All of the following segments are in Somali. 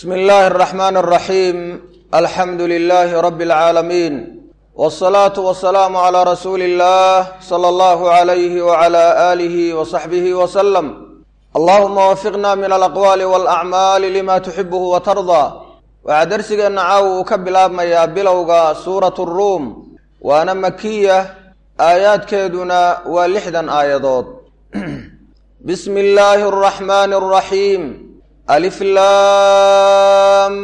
bsmi illaahi araxmaan araxiim alxamdu lilaahi rabbi alcaalamiin wsalaatu wasalaamu calaa rasuuli illah sala allahu alayhi wacala aalihi wasaxbihi wasalam allahuma wafiqna min alaqwaali walacmaali lima tuxibuhu watardaa waxaa darsigeenna caawa uu ka bilaabmayaa bilowga suuratu ruum waana makiya aayaadkeeduna waa lixdan aayadood bismi illaahi araxmaani araxiim alif laam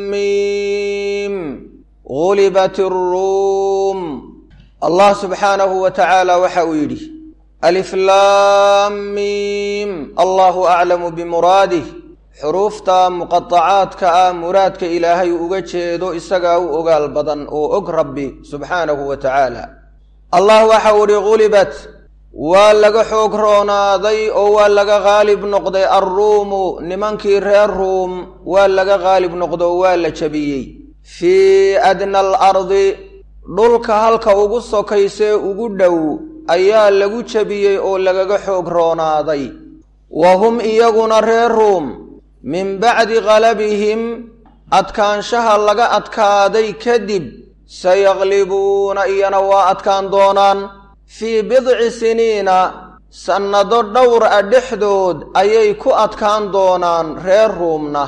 miim gulibat iruum allah subxaanahu wa tacaala waxa uu yidhi alif laam miim allahu aclamu bimuraadih xuruufta muqadacaadka ah muraadka ilaahay uga jeedo isagaa u ogaal badan oo og rabbi subxaanahu wa tacaala allah waxa uu ihi gulibat waa laga xoog roonaaday oo waa laga qaalib noqday alruumu nimankii reer ruum waa laga qaalib noqdo oo waa la jabiyey fii adna alardi dhulka halka ugu sokaysee ugu dhow ayaa lagu jabiyey oo lagaga xoog roonaaday wa hum iyaguna reer ruum min bacdi qalabihim adkaanshaha laga adkaaday kadib sayaqlibuuna iyana waa adkaan doonaan fii bidci siniina sannado dhowr a dhexdood ayay ku adkaan doonaan reer ruumna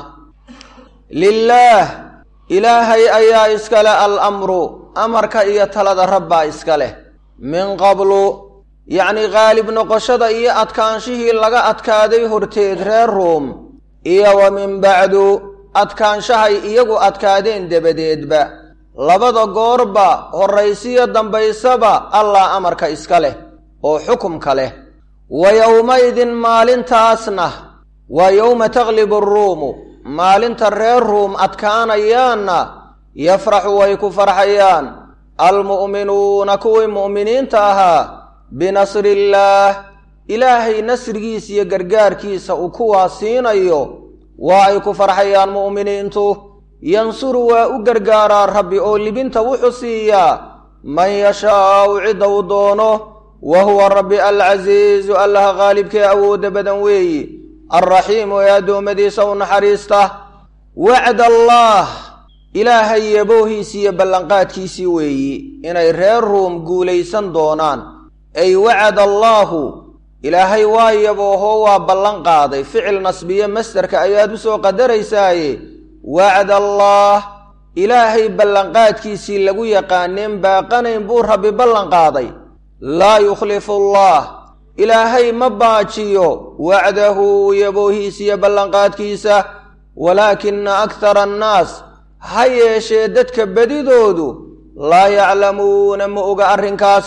lilaah ilaahay ayaa iskale al amru amarka iyo talada rabbaa iska leh min qablu yacnii qaalib noqoshada iyo adkaanshihii laga adkaaday horteed reer ruum iyo wa min bacdu adkaanshahay iyagu adkaadeen dabadeedba labada goorba horraysiyo dambaysaba allah amarka iska leh oo xukumka leh wa yowmaydin maalintaasna waa yowma taglibu aruumu maalinta reer ruum adkaanayaanna yafraxu way ku farxayaan almu'minuuna kuwii mu'miniinta ahaa binasriillaah ilaahay nasrigiisa iyo gargaarkiisa uu kuwaa siinayo waa ay ku farxayaan mu'miniintu yansuru waa u gargaaraa rabbi oo libinta wuxuu siiyaa man yashaau cidda uu doono wa huwa rabbi alcasiizu allaha qaalibkee awoodda badan weeyi alraxiimu ee addoommadiisa u naxariista wacd allaah ilaahay yaboohiisii iyo ballanqaadkiisii weeyi inay reer ruum guulaysan doonaan ay wacad allaahu ilaahay waa yabooho waa ballan qaaday ficil nasbiye masderka ayaad u soo qadaraysaaye wacd allaah ilaahay ballanqaadkiisii lagu yaqaaneen baaqanayn buu rabbi ballan qaaday laa yukhlifu allah ilaahay ma baajiyo wacdahu yaboohiisiyo ballanqaadkiisa walaakina akhara annaas ha yeeshee dadka bedidoodu laa yaclamuuna ma oga arrinkaas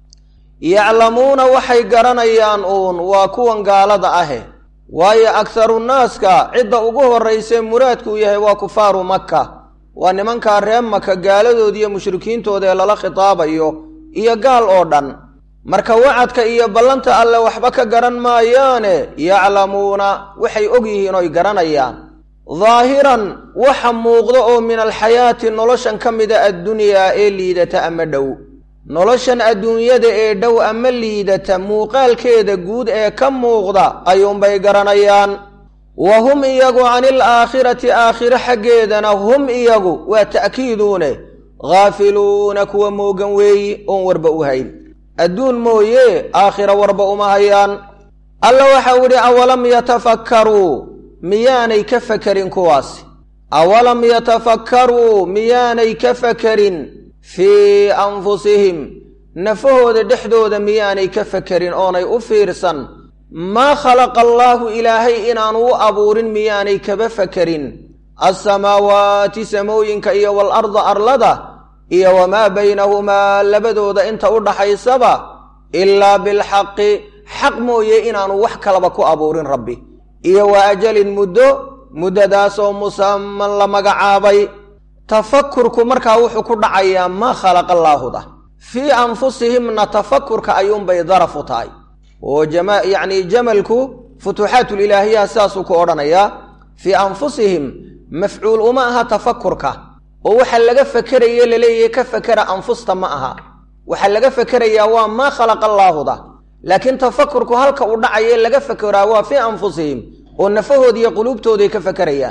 yaclamuuna waxay garanayaan uun waa kuwan gaalada ahe waayo akharu naaska cidda ugu horraysee muraadkuu yahay waa kufaaru makka waa nimankaa reer maka gaaladoodi iyo mushrikiintooda ee lala khitaabayo iyo gaal oo dhan marka wacadka iyo ballanta alle waxba ka garan maayaane yaclamuuna waxay og yihiin oy garanayaan daahiran waxa muuqda oo min alxayaati noloshan ka mida addunyaa ee liidata ama dhow noloshan adduunyada ee dhow ama liidata muuqaalkeeda guud ee ka muuqda ayuunbay garanayaan wa hum iyagu cani alaakhirati aakhiro xaggeedana hum iyagu waa ta'kiiduune khaafiluuna kuwa moogan weeyi oon warba u hayn adduun mooye aakhiro warba uma hayaan alla waxau idhi awalam yatafakkaruu miyaanay ka fakerin kuwaasi awalam yatafakkaruu miyaanay ka fakerin fii anfusihim nafahooda dhexdooda miyaanay ka fakerin oonay u fiirsan maa khalaqa allaahu ilaahay inaanu u abuurin miyaanay kaba fakerin alsamaawaati samooyinka iyo waalarda arlada iyo wamaa baynahumaa labadooda inta u dhaxaysaba ilaa bilxaqi xaq mooye inaanu wax kalaba ku abuurin rabbi iyo wa ajalin muddo muddadaasoo musaman la magacaabay tafakurku markaa wuxuu ku dhacayaa maa khalaqa allaahuda fii anfusihimna tafakurka ayuunbay daraf u tahay oo yacni jamalku futuuxaatulilaahiyaha sidaasuu ku odhanayaa fii anfusihim mafcuul uma aha tafakurka oo waxa laga fakeraye laleeyahay ka fakera anfusta ma aha waxaa laga fakerayaa waa maa khalaqa allaahuda laakiin tafakurku halka uu dhacaye laga fakeraa waa fii anfusihim oo nafahoodi iyo quluubtooday ka fakerayaan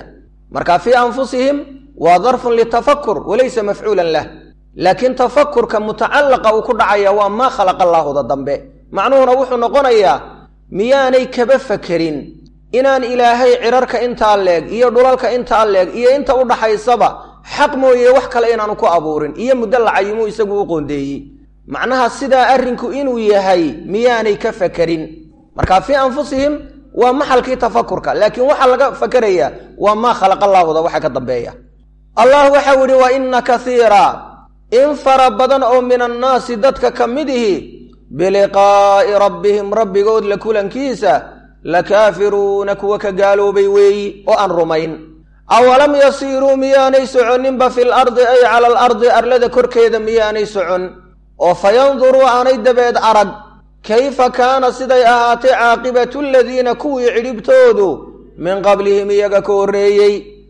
marka fii anfusihim waa darfun litafakur walaysa mafcuulan lah laakiin tafakurka mutacalaqa uu ku dhacaya waa maa khalaqa allaahuda dambe macnuhuna wuxuu noqonayaa miyaanay kaba fakerin inaan ilaahay cirarka intaa leeg iyo dhulalka intaa leeg iyo inta u dhaxaysaba xaq mooye wax kale inaanu ku abuurin iyo muddo lacayimuu isagu u qoondeeyey macnaha sidaa arrinku inuu yahay miyaanay ka fakerin marka fii anfusihim waa maxalkii tafakurka laakiin waxaa laga fakerayaa waa maa khalaqa allaahuda waxa ka dambeeya allah waxau yidhi wa inna kaiira in fara badan oo min annaasi dadka ka mid ihi biliqaa'i rabbihim rabbigood la kulankiisa lakaafiruuna kuwa ka gaaloobay weeyi oo aan rumayn awalam yasiiruu miyaanay soconninba fil ardi ay cala al ardi arlada korkeeda miyaanay socon oo fayanduruu aanay dabeed arag kayfa kaana siday ahaatay caaqibatu aladiina kuwii cidhibtoodu min qablihim iyaga ka horreeyey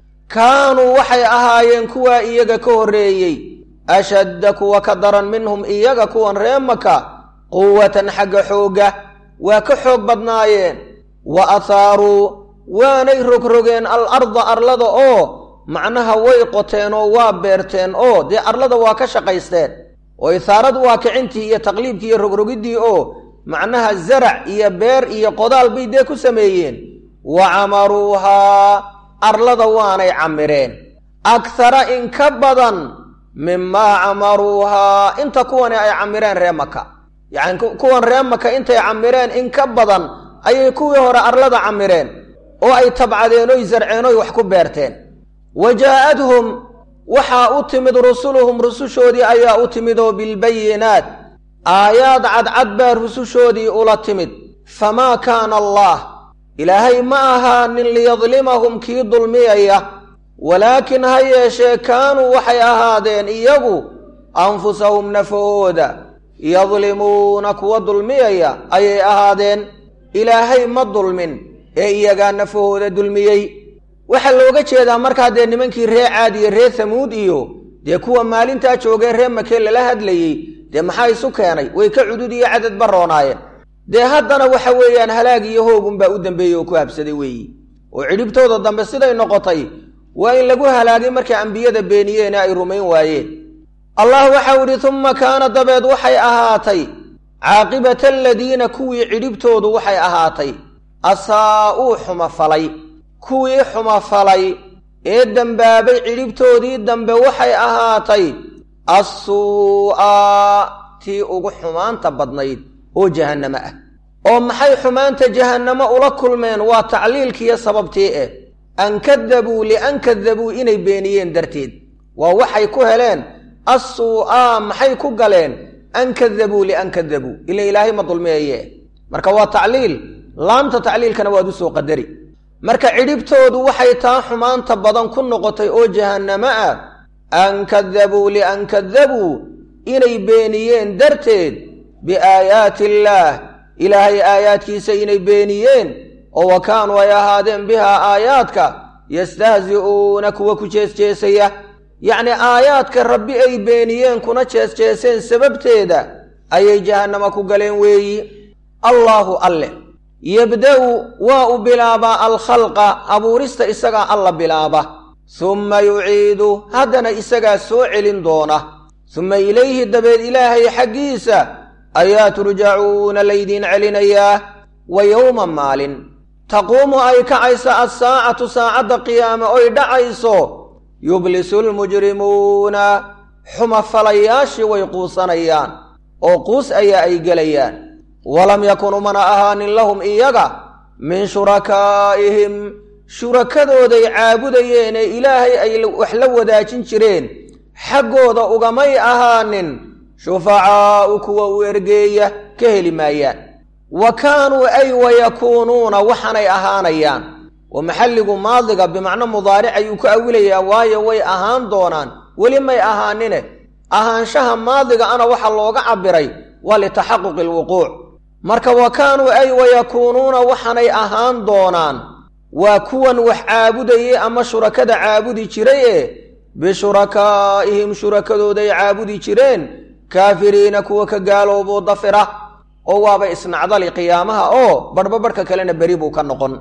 kaanuu waxay ahaayeen kuwaa iyaga ka horreeyey ashadda kuwa ka daran minhum iyaga kuwan ree maka quwatan xagga xoogga waa ka xoog badnaayeen wa athaaruu waanay rogrogeen al arda arlada oo macnaha way qoteen oo waa beerteen oo dee arlada waa ka shaqaysteen oo ithaaradu waa kicintii iyo taqliibkii iyo rogrogiddii oo macnaha zarac iyo beer iyo qodaal bay dee ku sameeyeen wa camaruuhaa arlada waanay camireen akhara in ka badan mimaa camaruuhaa inta kuwani ay camireen ree maka yacni kuwan ree maka intay camireen in ka badan ayay kuwii hore arlada camireen oo ay tabcadeen oy zarceen oy wax ku beerteen wa jaa'adhum waxaa u timid rusuluhum rusushoodii ayaa u timid oo bilbayinaat aayaad cadcad baa rusushoodii ula timid famaa kaana allaah ilaahay ma ahaanin liyadlimahum kii dulmiyaya walaakin ha yeeshee kaanuu waxay ahaadeen iyagu anfusahum nafahooda yadlimuuna kuwa dulmiyaya ayay ahaadeen ilaahay ma dulmin ee iyagaa nafahooda dulmiyey waxaa looga jeedaa markaa dee nimankii ree caad iyo ree hamuud iyo dee kuwa maalintaa joogee ree makee lala hadlayey dee maxaa isu keenay way ka cudud iyo cadad baroonaayeen dee haddana waxa weeyaan halaag iyo hoogunbaa u dambeeyey oo ku habsaday weeyi oo cidhibtooda dambe siday noqotay waa in lagu halaagay markay ambiyada beeniyeene ay rumayn waayeen allah waxau idhi tumma kaana dabeed waxay ahaatay caaqibata aladiina kuwii cidhibtoodu waxay ahaatay asaa-uu xumafalay kuwii xumafalay ee dembaabay cidhibtoodii dambe waxay ahaatay assuu'a tii ugu xumaanta badnayd oo jahannamo ah oo maxay xumaanta jahannamo ula kulmeen waa tacliilkiiyo sababtii eh an kadabuu lian kadabuu inay beeniyeen darteed waa waxay ku heleen assuu'a maxay ku galeen an kadabuu lian kadabuu ila ilaahay ma dulmeeye marka waa tacliil laamta tacliilkana waad u soo qadari marka cidhibtoodu waxay taa xumaanta badan ku noqotay oo jahannamo ah an kadabuu lian kadabuu inay beeniyeen darteed biaayaati illaah ilaahay aayaadkiisa inay beeniyeen oo wa kaanuu ay ahaadeen bihaa aayaadka yastahzi'uuna kuwa ku jeesjeesaya yacnii aayaadka rabbi ay beeniyeen kuna jeesjeeseen sababteeda ayay jahannama ku galeen weeyi allaahu alle yebda-u waa u bilaabaa alkhalqa abuurista isagaa alla bilaaba summa yuciidu haddana isagaa soo celin doona summa ilayhi dabeed ilaahay xaggiisa ayaa turjacuuna laydiin celinayaa wa yowma maalin taquumu ay kacayso assaacatu saacadda qiyaame oy dhacayso yublisu lmujrimuuna xumafalayaashii way quusanayaan oo quus ayaa ay gelayaan walam yakun umana ahaanin lahum iyaga min shurakaa'ihim shurakadooday caabudayeen ee ilaahay ay wax la wadaajin jireen xaggooda ugamay ahaanin shufacaa'u kuwa u ergeeya ka heli maayaan wa kaanuu ay wayakuunuuna waxaanay ahaanayaan oo maxalligu maadiga bimacno mudaaric ayuu ku awilayaa waayo way ahaan doonaan weli may ahaanine ahaanshaha maadiga ana waxa looga cabbiray waa litaxaquqi alwuquuc marka wa kaanuu ay wayakuunuuna waxaanay ahaan doonaan waa kuwan wax caabudayay ama shurakada caabudi jiray ee bishurakaa'ihim shurakadooday caabudi jireen kaafiriina kuwa ka gaalooboo dafira oo waaba isnacdali qiyaamaha oo barhba barhka kalena beri buu ka noqon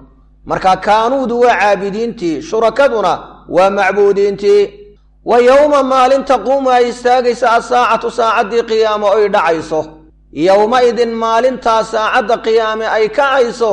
marka kaanuudu waa caabidiintii shurakaduna waa macbuudiintii wa yowma maalin taquumu ay istaagaysa asaacatu saacaddii qiyaamo oy dhacayso yowma-idin maalintaa saacadda qiyaame ay kacayso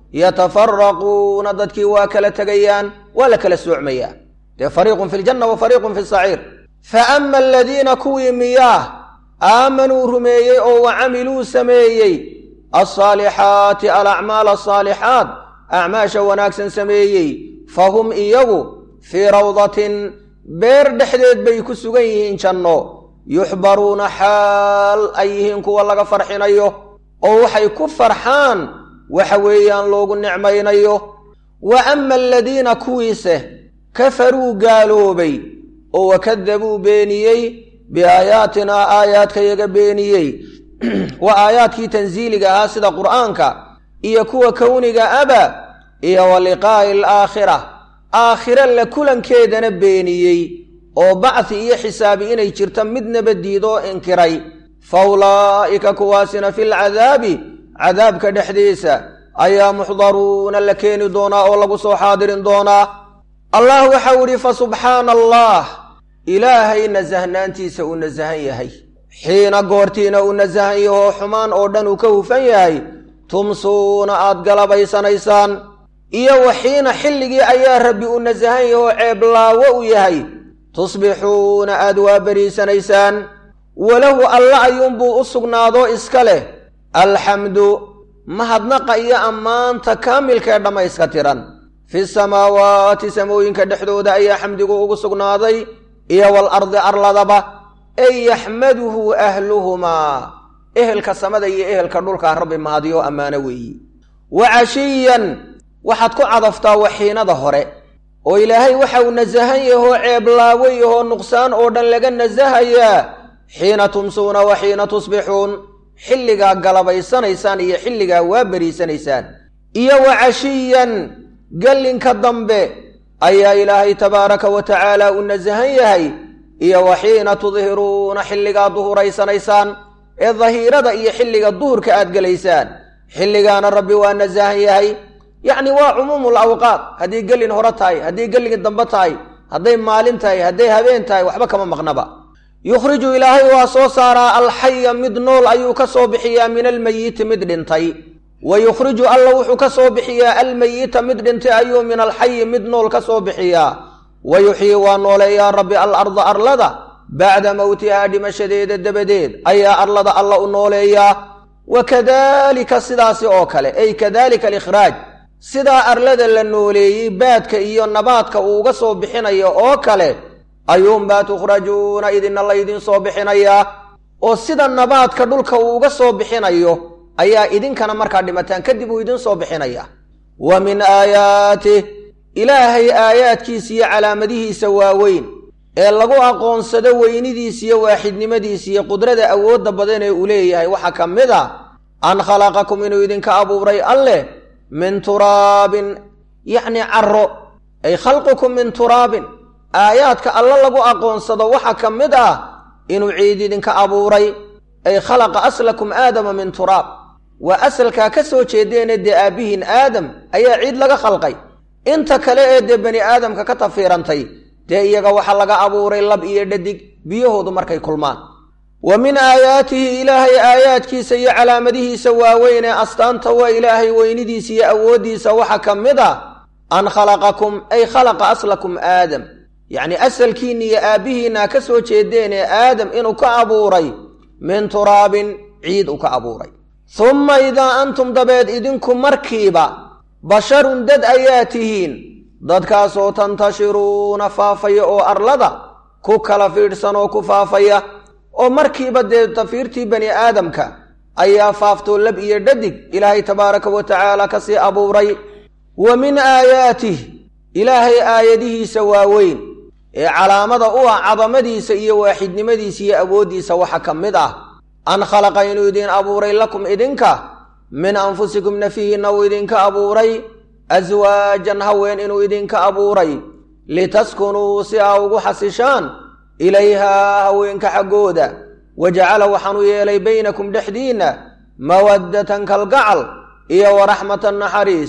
yatafaraquuna dadkii waa kala tegayaan waa la kala soocmayaa dee fariiqun fi ljanna wa fariiqun fi saciir fa ama aladiina kuwii miyaah aamanuu rumeeyey oo wa camiluu sameeyey alsaalixaati alacmaal asaalixaat acmaasha wanaagsan sameeyey fa hum iyagu fii rawdatin beer dhexdeed bay ku sugan yihiin janno yuxbaruuna xaal ay yihiin kuwa laga farxinayo oo waxay ku farxaan waxa weeyaan loogu nicmaynayo wa ama aladiina kuwiise kafaruu gaaloobay oo wakadabuu beeniyey biaayaatinaa aayaadkayaga beeniyey waa aayaadkii tansiiliga ahaa sida qur'aanka iyo kuwa kowniga aba iyo wa liqaa'i alaakhira aakhire la kulankeedana beeniyey oo bacdi iyo xisaabi inay jirto midnaba diidoo inkiray fa ulaa'ika kuwaasina fi lcadaabi cadaabka dhexdiisa ayaa muxdaruuna la keeni doonaa oo lagu soo xaadirin doonaa allah waxau idhi fa subxaana allah ilaahay nasahnaantiisa uu nasahan yahay xiina goortiina uu nasahan yahoo xumaan oo dhan uu ka hufan yahay tumsuuna aad galabaysanaysaan iyo waxiina xilligii ayaa rabbi uu nasahan yahoo ceeblaawo u yahay tusbixuuna aad waa beriisanaysaan walahu alla ayuunbuu u sugnaadoo iska leh alxamdu mahadnaqa iyo ammaanta kaamilkaee dhammayska tiran fi samaawaati samooyinka dhexdooda ayaa xamdigu ugu sugnaaday iyo wal ardi arladaba ey yaxmaduhu ahluhumaa ehelka samada iyo ehelka dhulkaa rabbi mahadiyo ammaano weeyi wa cashiyan waxaad ku cadaftaa waxiinada hore oo ilaahay waxa uu nasahan yahoo ceeblaawo yahoo nuqsaan oo dhan laga nasahayaa xiina tumsuuna wa xiina tusbixuun xilligaa galabaysanaysaan iyo xilligaa waa beriisanaysaan iyo wa cashiyan gallinka dambe ayaa ilaahay tabaaraka wa tacaala uu nasahan yahay iyo wa xiina tudhiruuna xilligaa duhuraysanaysaan ee dahiirada iyo xilliga duhurka aad gelaysaan xilligaana rabbi waa nasahan yahay yacni waa cumuumul awqaat haddii gelin hore tahay haddii gelin dambe tahay hadday maalin tahay hadday habeen tahay waxba kama maqnaba yukhriju ilaahay waa soo saaraa alxaya mid nool ayuu ka soo bixiyaa min almeyiti mid dhintay wa yukhriju alla wuxuu ka soo bixiyaa almeyita mid dhintay ayuu min alxayi mid nool ka soo bixiyaa wa yuxyii waa nooleeyaa rabbi alarda arlada bacda mowtihaa dhimashadeeda dabadeed ayaa arlada alla u nooleeyaa wa kadalika sidaasi oo kale ay kadalika alikhraaj sidaa arlada la nooleeyey baadka iyo nabaadka uu uga soo bixinayo oo kale ayuunbaa tukhrajuuna idinna laydin soo bixinayaa oo sida nabaadka dhulka uu uga soo bixinayo ayaa idinkana markaa dhimataan kadib uu idin soo bixinaya wa min aayaatih ilaahay aayaadkiisa iyo calaamadihiisa waaweyn ee lagu aqoonsado weynidiisa iyo waaxidnimadiisa iyo qudrada awoodda badan ee uu leeyahay waxaa ka mid a an khalaqakum inuu idinka abuuray alleh min turaabin yacni caro ay khalqukum min turaabin aayaadka alla lagu aqoonsado waxaa ka mid ah inuu ciid idinka abuuray ay khalaqa aslakum aadama min turaab waa asalkaa ka soo jeedeene dee aabbihiin aadam ayaa ciid laga khalqay inta kale ee dee bani aadamka ka tafiirantay dee iyaga waxaa laga abuuray lab iyo dhadig biyahoodu markay kulmaan wa min aayaatihi ilaahay aayaadkiisa iyo calaamadihiisa waaweyn ee astaanta waa ilaahay weynidiisa iyo awooddiisa waxaa ka mid ah an khalaqakum ay khalaqa aslakum aadam yacni asalkiinna iyo aabbihiinna ka soo jeedeen ee aadam inuu ka abuuray min turaabin ciid uu ka abuuray humma idaa antum dabeed idinku markiiba basharun dad ayaa tihiin dadkaasoo tantashiruuna faafaya oo arlada ku kala fiidhsan oo ku faafaya oo markiiba dee tafiirtii bani aadamka ayaa faaftoo lab iyo dhadig ilaahay tabaaraka wa tacaala kasii abuuray wa min aayaatih ilaahay aayadihiisa waaweyn ee calaamada u ah cadamadiisa iyo waaxidnimadiisa iyo awooddiisa waxa ka mid ah an khalaqa inuu idin abuuray lakum idinka min anfusikum nafihiinna uu idinka abuuray aswaajan haween inuu idinka abuuray litaskunuu si aa ugu xasishaan ilayhaa haweenka xaggooda wa jacala waxaanu yeelay baynakum dhexdiinna mawaddatan kalgacal iyo waraxmatan naxariis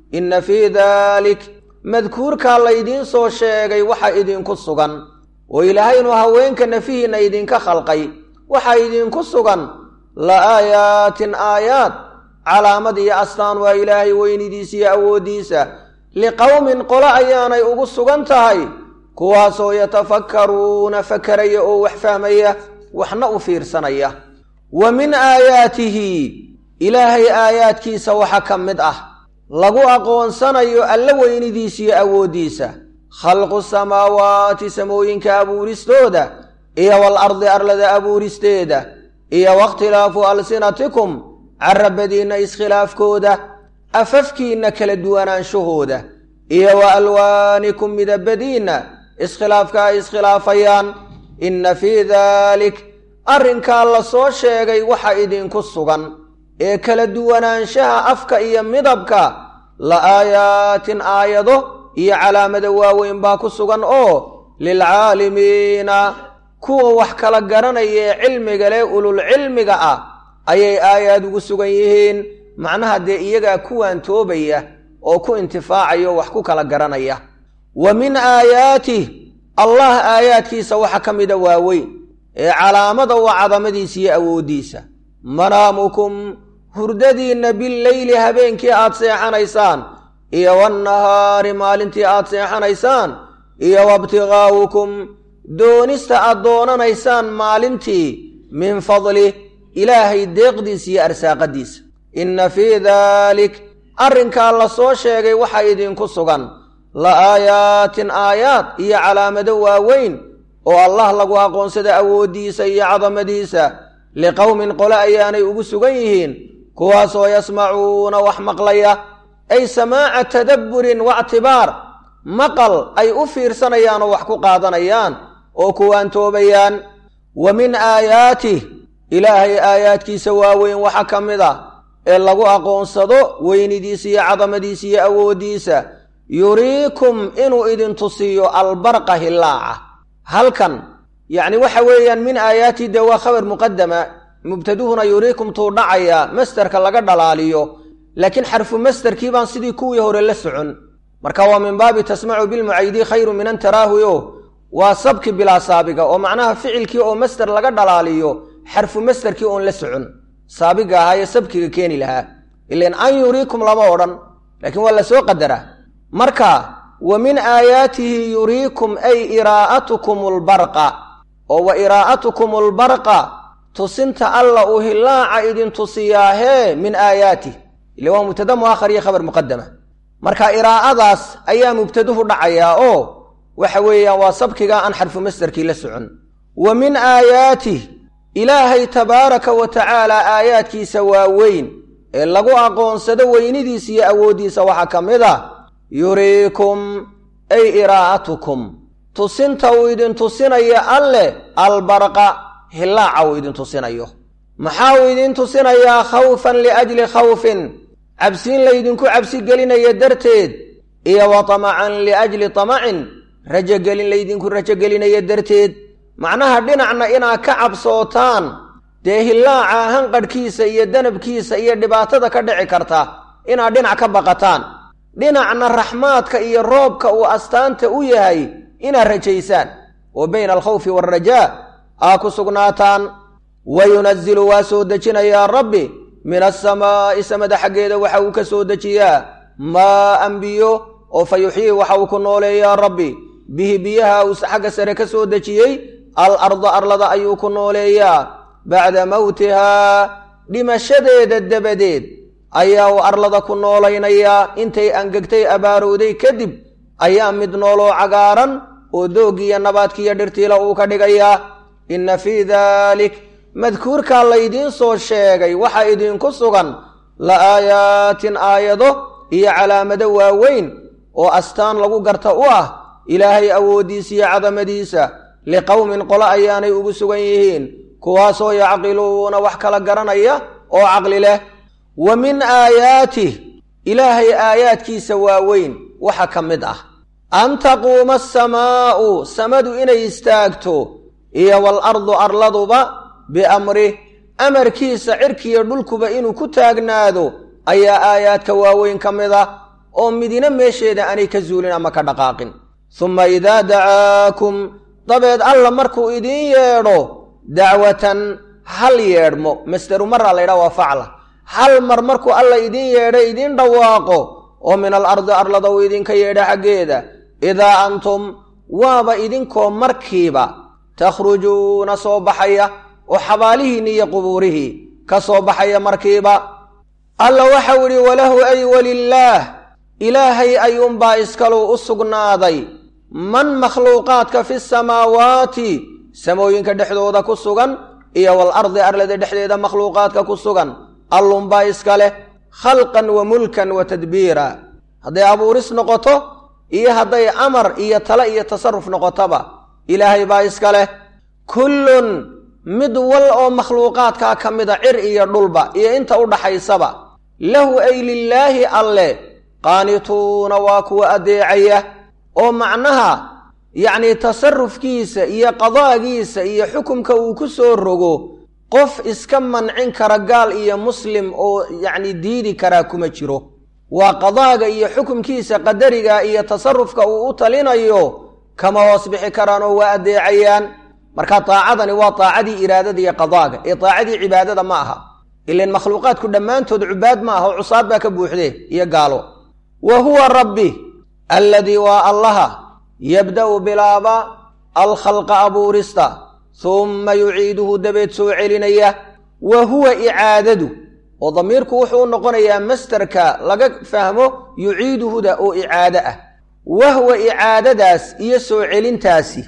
inna fii daalik madkuurkaa laydiin soo sheegay waxa idinku sugan oo ilaahay inuu haweenka nafihiinna idinka khalqay waxaa idinku sugan la aayaatin aayaad calaamad iyo astaan waa ilaahay weynidiisa iyo awooddiisa liqowmin qolo ayaanay ugu sugan tahay kuwaasoo yatafakkaruuna fakaraya oo wax fahmaya waxna u fiirsanaya wa min aayaatihi ilaahay aayaadkiisa waxa ka mid ah lagu aqoonsanayo alla weynidiisa iyo awooddiisa khalqu samaawaati samooyinka abuuristooda iyo wal ardi arlada abuuristeeda iyo wakhtilaafu alsinatikum carabadiinna iskhilaafkooda afafkiinna kala duwanaanshahooda iyo wa alwaanikum midabadiinna iskhilaafka ay iskhilaafayaan inna fii daalik arrinkaa la soo sheegay waxa idinku sugan ee kala duwanaanshaha afka iyo midabka la aayaatin aayado iyo calaamada waaweyn baa ku sugan oo lilcaalimiina kuwa wax kala garanaya ee cilmiga leh ululcilmiga ah ayay aayaad ugu sugan yihiin macnaha dee iyagaa kuwaan toobaya oo ku intifaacayo wax ku kala garanaya wa min aayaatih allah aayaadkiisa waxa ka mida waaweyn ee calaamada waa cadamadiisa iyo awooddiisa manaamukum hurdadiinna billeyli habeenkii aad seexanaysaan iyo wannahaari maalintii aad seexanaysaan iyo wabtigaa'ukum doonista aad doonanaysaan maalintii min fadlih ilaahay deeqdiisa iyo arsaaqadiisa inna fii daalik arrinkaa la soo sheegay waxa idinku sugan la aayaatin aayaad iyo calaamado waaweyn oo allah lagu aqoonsada awooddiisa iyo cadamadiisa liqowmin qole ayaanay ugu sugan yihiin kuwaasoo yasmacuuna wax maqlaya ay samaaca tadabburin wactibaar maqal ay u fiirsanayaan oo wax ku qaadanayaan oo kuwaan toobayaan wa min aayaatih ilaahay aayaadkiisa waaweyn waxa ka mid a ee lagu aqoonsado weynidiisa iyo cadamadiisa iyo awooddiisa yuriikum inuu idin tusiyo albarqa hillaaca halkan yacni waxa weeyaan min aayaatihi dee waa khabar muqadama mubtaduhuna yuriikum tuu dhacaya masterka laga dhalaaliyo laakiin xarfu masterkii baan sidii kuwii hore la socon marka waa min baabi tasmacu bilmucaydi khayru min an taraahuyo waa sabki bilaa saabiga oo macnaha ficilkii oo master laga dhalaaliyo xarfu masterkii oon la socon saabiga ahaa ee sabkiga keeni lahaa ilan an yuriikum lama odhan laakiin waa la soo qadaraa marka wa min aayaatihi yuriikum ay iraa'atukum albarqa oo wa iraa'atukum albarqa tusinta alla uu hillaaca idin tusiyaahee min aayaatih ile waa mubtada muakhar iyo khabar muqadama marka iraa'adaas ayaa mubtaduhu dhacayaa oo waxa weeyaan waa sabkiga aan xarfu masderkii la socon wa min aayaatih ilaahay tabaaraka wa tacaala aayaadkiisa waa weyn ee lagu aqoonsado weynidiisa iyo awooddiisa waxaa ka mid a yuriikum ay iraa'atukum tusinta uu idin tusinayo alleh albarqa hillaaca uu idin tusinayo maxaa uu idin tusinayaa khawfan liajli khawfin cabsiin laydinku cabsi gelinaya darteed iyo wa tamacan liajli tamacin rajogelin laydinku rajogelinaya darteed macnaha dhinacna inaad ka cabsootaan dee hillaaca hanqadhkiisa iyo danabkiisa iyo dhibaatada ka dhici karta inaad dhinac ka baqataan dhinacna raxmaadka iyo roobka uu astaanta u yahay inaad rajaysaan oo bayna alkhawfi waalrajaa aa ku sugnaataan wa yunazilu waa soo dejinayaa rabbi min asamaa'i samada xaggeeda waxa uu ka soo dejiyaa maa an biyo oo fa yuxyii waxa uu ku nooleeyaa rabbi bihi biyaha uu xagga sare ka soo dejiyey al arda arlada ayuu ku nooleeyaa bacda mowtihaa dhimashadeeda dabadeed ayaa uu arlada ku noolaynayaa intay angegtay abaarowday kadib ayaa mid nooloo cagaaran oo dooggiiyo nabaadkiiyo dhirtiila uu ka dhigayaa inna fii daalik madkuurkaa laydiin soo sheegay waxa idinku sugan la aayaatin aayado iyo calaamado waaweyn oo astaan lagu garta u ah ilaahay awooddiisa iyo cadamadiisa liqowmin qolo ayaanay ugu sugan yihiin kuwaasoo yacqiluuna wax kala garanaya oo caqli leh wa min aayaatih ilaahay aayaadkiisa waaweyn waxa ka mid ah an taquuma asamaa'u samadu inay istaagto iyo waalardu arladuba biamrih amarkiisa cirkiyo dhulkuba inuu ku taagnaado ayaa aayaadka waaweyn ka mid ah oo midina meesheeda aanay ka zuulin ama ka dhaqaaqin summa idaa dacaakum dabeed alla markuu idiin yeedho dacwatan hal yeedhmo masderu maraa la ydhaha waa facla hal mar markuu alla idiin yeedho idiin dhawaaqo oo min al ardi arlada uu idinka yeedha xaggeeda idaa antum waaba idinkoo markiiba takhrujuuna soo baxaya oo xabaalihiinni iyo qubuurihii ka soo baxaya markiiba alla waxau idhi walahu ay walilaah ilaahay ayuunbaa iskalu u sugnaaday man makhluuqaadka fi samaawaati samooyinka dhexdooda ku sugan iyo wal ardi arlada dhexdeeda makhluuqaadka ku sugan allunbaa iska leh khalqan wa mulkan wa tadbiira hadday abuuris noqoto iyo hadday amar iyo tale iyo tasaruf noqotoba ilaahay baa iska leh kullun mid wal oo makhluuqaadkaa ka mida cir iyo dhulba iyo inta u dhaxaysaba lahu ay lilaahi alle qaanituuna waa kuwa adeecaya oo macnaha yacnii tasarufkiisa iyo qadaagiisa iyo xukumka uu ku soo rogo qof iska mancin kara gaal iyo muslim oo yacni diidi karaa kuma jiro waa qadaaga iyo xukumkiisa qadariga iyo tasarufka uu u talinayo kama hoos bixi karaan oo waa adeecayaan marka daacadani waa daacadii iraadada iyo qadaaga ee daacadii cibaadada ma aha ilan makhluuqaadku dhammaantood cubaad ma aha oo cusaad baa ka buuxdee iyo gaalo wa huwa rabbi alladii waa allaha yabda'u bilaaba alkhalqa abuurista humma yuciiduhu dabeed soo celinaya wa huwa icaadadu oo damiirku wuxuu u noqonayaa mastarka laga fahmo yuciiduhuda oo icaado ah wahwa icaadadaas iyo soo celintaasi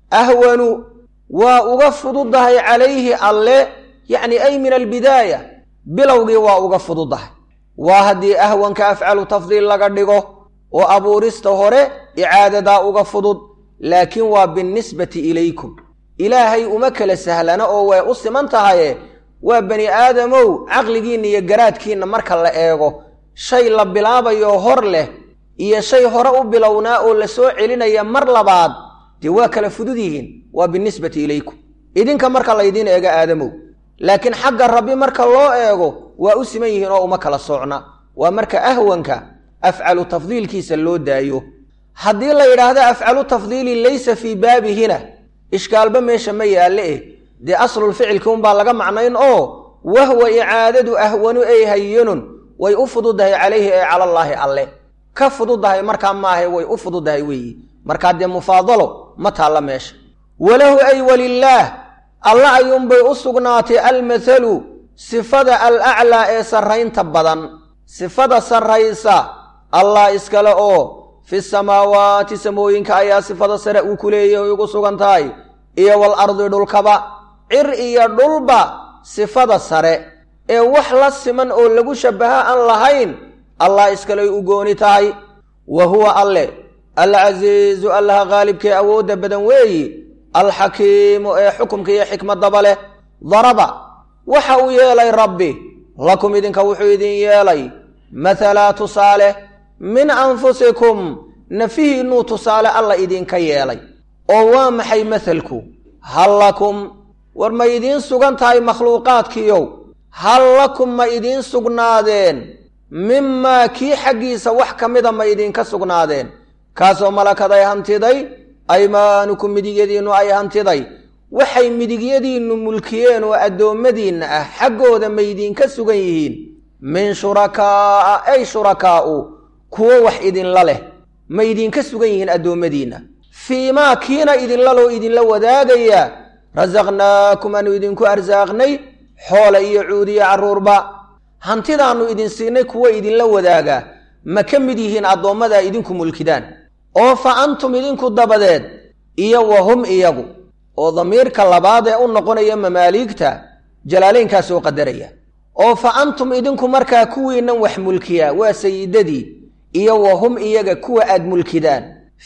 ahwanu waa uga fududahay calayhi alle yacni ay min albidaaya bilowgii waa uga fududahay waa haddii ahwanka afcalu tafdiil laga dhigo oo abuurista hore icaadadaa uga fudud laakiin waa binnisbati ilaykum ilaahay uma kala sahlana oo way u siman tahaye waa bani aadamow caqligiinna iyo garaadkiinna marka la eego shay la bilaabayo hor leh iyo shay hore u bilownaa oo la soo celinaya mar labaad dee waa kala fudud yihiin waa binnisbati ilaykum idinka marka laydiin eego aadamow laakiin xagga rabbi marka loo eego waa u siman yihiin oo uma kala soocna waa marka ahwanka afcalu tafdiilkiisa loo daayo haddii la yidhaahdo afcalu tafdiili laysa fii baabihina ishkaalba meesha ma yaalle eh dee aslulficilki unbaa laga macnayn oo wahwa icaadadu ahwanu ay hayinun way u fududahay calayhi ee calallaahi alle ka fududahay markaa maahe way u fududahay weeyi markaa dee mufaadalo ma taalla meesha walahu ay walilaah alla ayuunbay u sugnaatay almathalu sifada alaclaa ee sarraynta badan sifada sarraysa allah iskale oo fi samaawaati samooyinka ayaa sifada sare uu ku leeyahay ugu sugan tahay iyo wal ardi dhulkaba cir iyo dhulba sifada sare ee wax la siman oo lagu shabbaha aan lahayn allah iskaley u gooni tahay wa huwa alle alcasiizu allaha qaalibkee awoodda badan weeyi alxakiimu ee xukumka iyo xikmadaba leh daraba waxa uu yeelay rabbi lakum idinka wuxuu idin yeelay mathalaa tusaale min anfusikum nafihiinnuu tusaale alla idinka yeelay oo waa maxay mathalku hal lakum war ma idiin sugan tahay makhluuqaadkiiow hal lakum ma idiin sugnaadeen mimaa kii xaggiisa wax ka mida ma idinka sugnaadeen kaasoo malakad ay hantiday aymaanukum midigyadiinnu ay hantiday waxay midigyadiinnu mulkiyeen oo addoommadiinna ah xaggooda ma idinka sugan yihiin min shurakaa'a ay shurakaa'u kuwo wax idinla leh ma idinka sugan yihiin addoommadiinna fii maa kiina idinlaloo idinla wadaagaya rasaqnaakum aanu idinku arsaaqnay xoola iyo cuudiyo carruurba hantidaannu idin siinay kuwo idinla wadaagaa ma ka mid yihiin addoommadaa idinku mulkidaan oo fa antum idinku dabadeed iyo wa hum iyagu oo damiirka labaad ee u noqonaya mamaaliigta jalaalaynkaa soo qadaraya oo fa antum idinku markaa kuwiinnan wax mulkiyaa waa sayidadii iyo wa hum iyaga kuwa aad mulkidaan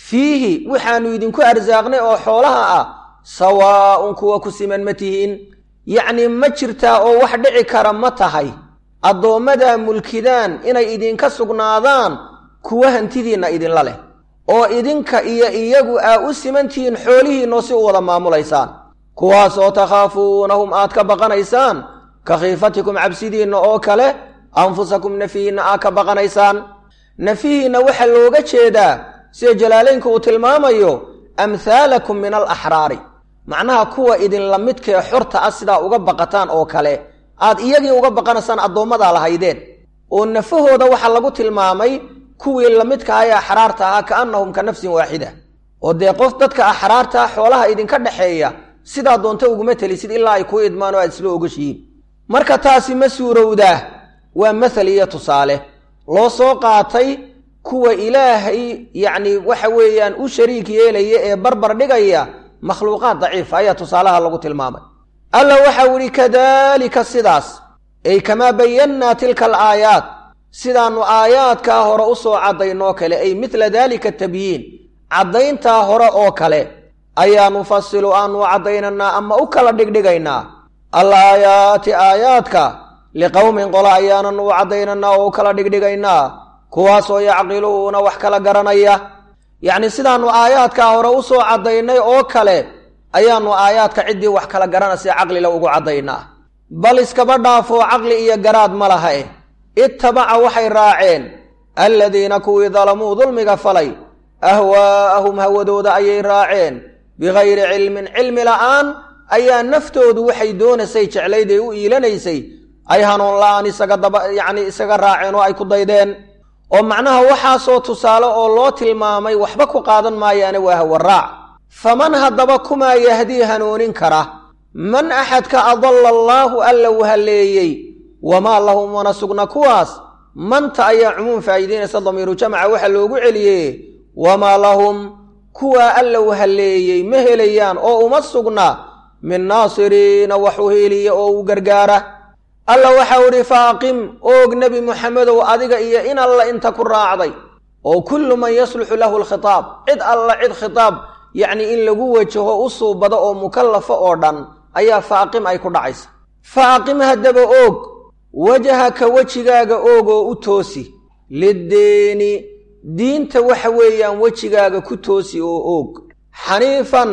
fiihi waxaannu idinku arsaaqnay oo xoolaha ah sawaa'un kuwa ku siman ma tihiin yacnii ma jirtaa oo wax dhici kara ma tahay addoommadaa mulkidaan inay idinka sugnaadaan kuwa hantidiinna idinla leh oo idinka iyo iyagu aa u simantihiin xoolihiinnoo si u wada maamulaysaan kuwaas oo takhaafuunahum aad ka baqanaysaan ka khiifatikum cabsidiinna oo kale anfusakum nafihiinna aad ka baqanaysaan nafihiinna waxaa looga jeedaa sida jalaalaynku uu tilmaamayo amhaalakum min alaxraari macnaha kuwa idinla midkee xorta ah sidaa uga baqataan oo kale aad iyagii uga baqanaysaan addoommadaa lahaydeen oo nafahooda waxaa lagu tilmaamay kuwii lamidka ah ee axraarta ahaa kaannahum ka nafsin waaxida oo dee qof dadka axraarta xoolaha idinka dhexeeya sidaa doonta uguma telisid ilaa ay kuu idmaan oo aad isla ogashihiin marka taasi ma suurowdaa waa mathal iyo tusaale loo soo qaatay kuwa ilaahay yacni waxa weeyaan u shariik yeelaya ee barbar dhigaya makhluuqaad daciifa ayaa tusaalaha lagu tilmaamay alla waxau idhi kadaalika sidaas ay kamaa bayannaa tilka alaayaat sidaannu aayaadkaa hore u soo caddaynoo kale ay midla daalika tabyiin caddayntaa hore oo kale ayaa nufasilu aanu caddaynanaa ama u kala dhigdhigaynaa al aayaati aayaadka liqowmin qola ayaananu u caddaynanaa oo u kala dhigdhigaynaa kuwaasoo yacqiluuna wax kala garanaya yacni sidaannu aayaadkaa hore u soo caddaynay oo kale ayaannu aayaadka ciddii wax kala garanaysa caqlila ugu caddaynaa bal iskaba dhaafoo caqli iyo garaad ma laha eh ittabaca waxay raaceen alladiina kuwii dalamuu dulmiga falay ahwaa'ahum hawadooda ayay raaceen bikayri cilmin cilmi la'aan ayaa naftoodu waxay doonaysay jeclayd ee u iilanaysay ay hanuun la'aan isaga daba yacni isaga raaceen oo ay ku daydeen oo macnaha waxaasoo tusaale oo loo tilmaamay waxba ku qaadan maayaane waa hawaraac faman haddaba kumaa yahdii hanuunin kara man axadka adalla allaahu alla u halleeyey wamaa lahum wana sugna kuwaas manta ayaa cumuum faa'iidaynaysa damiiru jamca waxaa loogu celiyey wamaa lahum kuwaa alla u halleeyey ma helayaan oo uma sugna min naasiriina wax u heeliya oo u gargaara alla waxau idhi faaqim oog nebi muxamedow adiga iyo in alla inta ku raacday oo kullu man yasluxu lahu alkhitaab cid alla cid khitaab yacni in lagu wajaho u suubado oo mukallafo oo dhan ayaa faaqim ay ku dhacaysa faaqim haddaba oog wajahaka wejigaaga oog oo u toosi liddiini diinta waxa weeyaan wejigaaga ku toosi oo oog xaniifan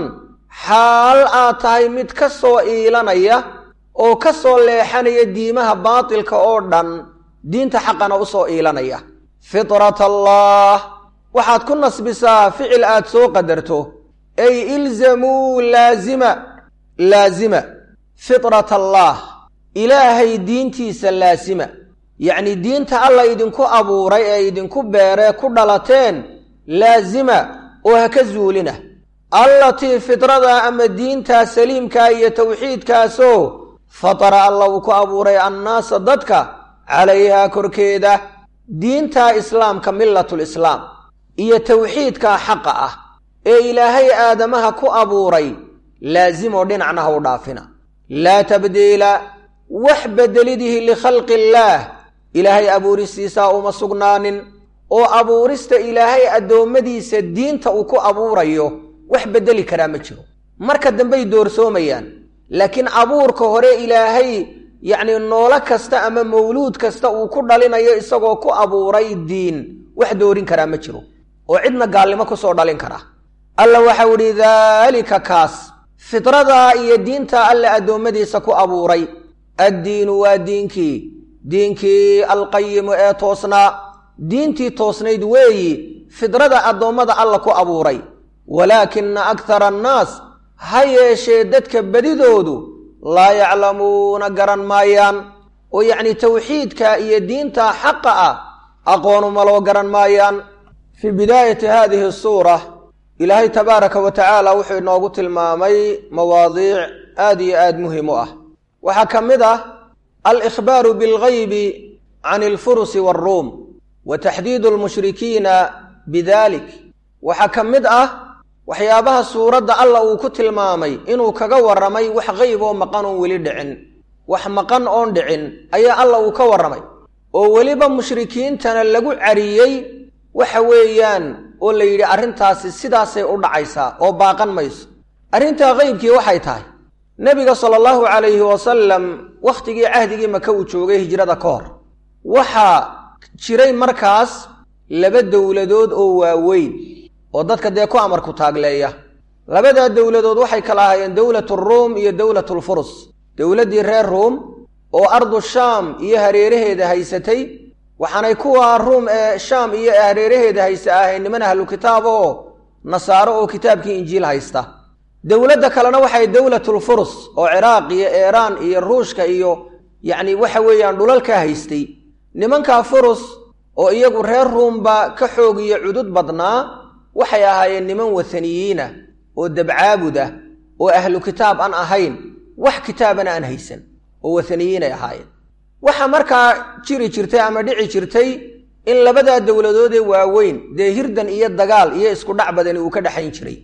xaal aad tahay mid ka soo iilanaya oo ka soo leexanaya diimaha baatilka oo dhan diinta xaqana u soo iilanaya fitrat allaah waxaad ku nasbisaa ficil aad soo qadarto ay ilzamuu laazima laazima fitrat allaah ilaahay diintiisa laasima yacnii diinta alla idinku abuuray ee idinku beeree ku dhalateen laasima oo ha ka zuulina allatii fitrada ama diintaa saliimkaa iyo tawxiidkaasoo fatara alla uu ku abuuray annaasa dadka calayhaa korkeeda diintaa islaamka millatulislaam iyo tawxiidkaa xaqa ah ee ilaahay aadamaha ku abuuray laasimoo dhinacna ha u dhaafina laa tabdiila wax beddelidihi likhalqi illaah ilaahay abuuristiisaa uma sugnaanin oo abuurista ilaahay addoommadiisa diinta uu ku abuurayo wax beddeli karaa ma jiro marka dambey doorsoomayaan laakiin abuurka hore ilaahay yacnii noolo kasta ama mawluud kasta uu ku dhalinayo isagoo ku abuuray diin wax doorin karaa ma jiro oo cidna gaalnimo ku soo dhalin kara alla waxau idhi daalika kaas fitradaa iyo diintaa alle addoommadiisa ku abuuray addiinu waa diinkii diinkii alqayimu ee toosnaa diintii toosnayd weeyi fidrada addoommada alla ku abuuray walaakina akhara annaas ha yeeshee dadka bedidoodu laa yaclamuuna garan maayaan oo yacnii tawxiidka iyo diinta xaqa ah aqoonuma loo garan maayaan fii bidaayati haadihi suura ilaahay tabaaraka wa tacaala wuxuu inoogu tilmaamay mawaadiic aad iyo aad muhim u ah waxaa ka mid ah alikhbaaru bilgaybi can alfurusi waaruum wa taxdiidu almushrikiina bidalik waxaa ka mid ah waxyaabaha suuradda alla uu ku tilmaamay inuu kaga warramay wax qayb oo maqan oon weli dhicin wax maqan oon dhicin ayaa alla uu ka warramay oo weliba mushrikiintana lagu cariyey waxa weeyaan oo la yidhi arrintaasi sidaasay u dhacaysaa oo baaqan mayso arrintaa qaybkii waxay tahay nebiga sala allahu calayhi wasalam wakhtigii cahdigii maka uu joogay hijrada ka hor waxaa jiray markaas laba dowladood oo waaweyn oo dadka dee ku amarku taagleeya labadaa dowladood waxay kala ahaayeen dowlatu ruum iyo dowlatulfurus dowladdii reer ruum oo ardu shaam iyo hareeraheeda haysatay waxaanay kuwa ruum ee shaam iyo hareeraheeda haysta ahayn niman ahlu kitaab oo nasaaro oo kitaabkii injiil haysta dowladda kalena waxay dowlatulfurus oo ciraaq iyo eeraan iyo ruushka iyo yacni waxa weeyaan dhulalka haystay nimankaa furus oo iyagu reer ruumba ka xoog iyo cudud badnaa waxay ahaayeen niman wathaniyiinah oo dabcaabud ah oo ahlu kitaab aan ahayn wax kitaabana aan haysan oo wathaniyiinay ahaayeen waxaa markaa jiri jirtay ama dhici jirtay in labadaa dowladoodee waaweyn dee hirdan iyo dagaal iyo isku dhac badani uu ka dhexayn jiray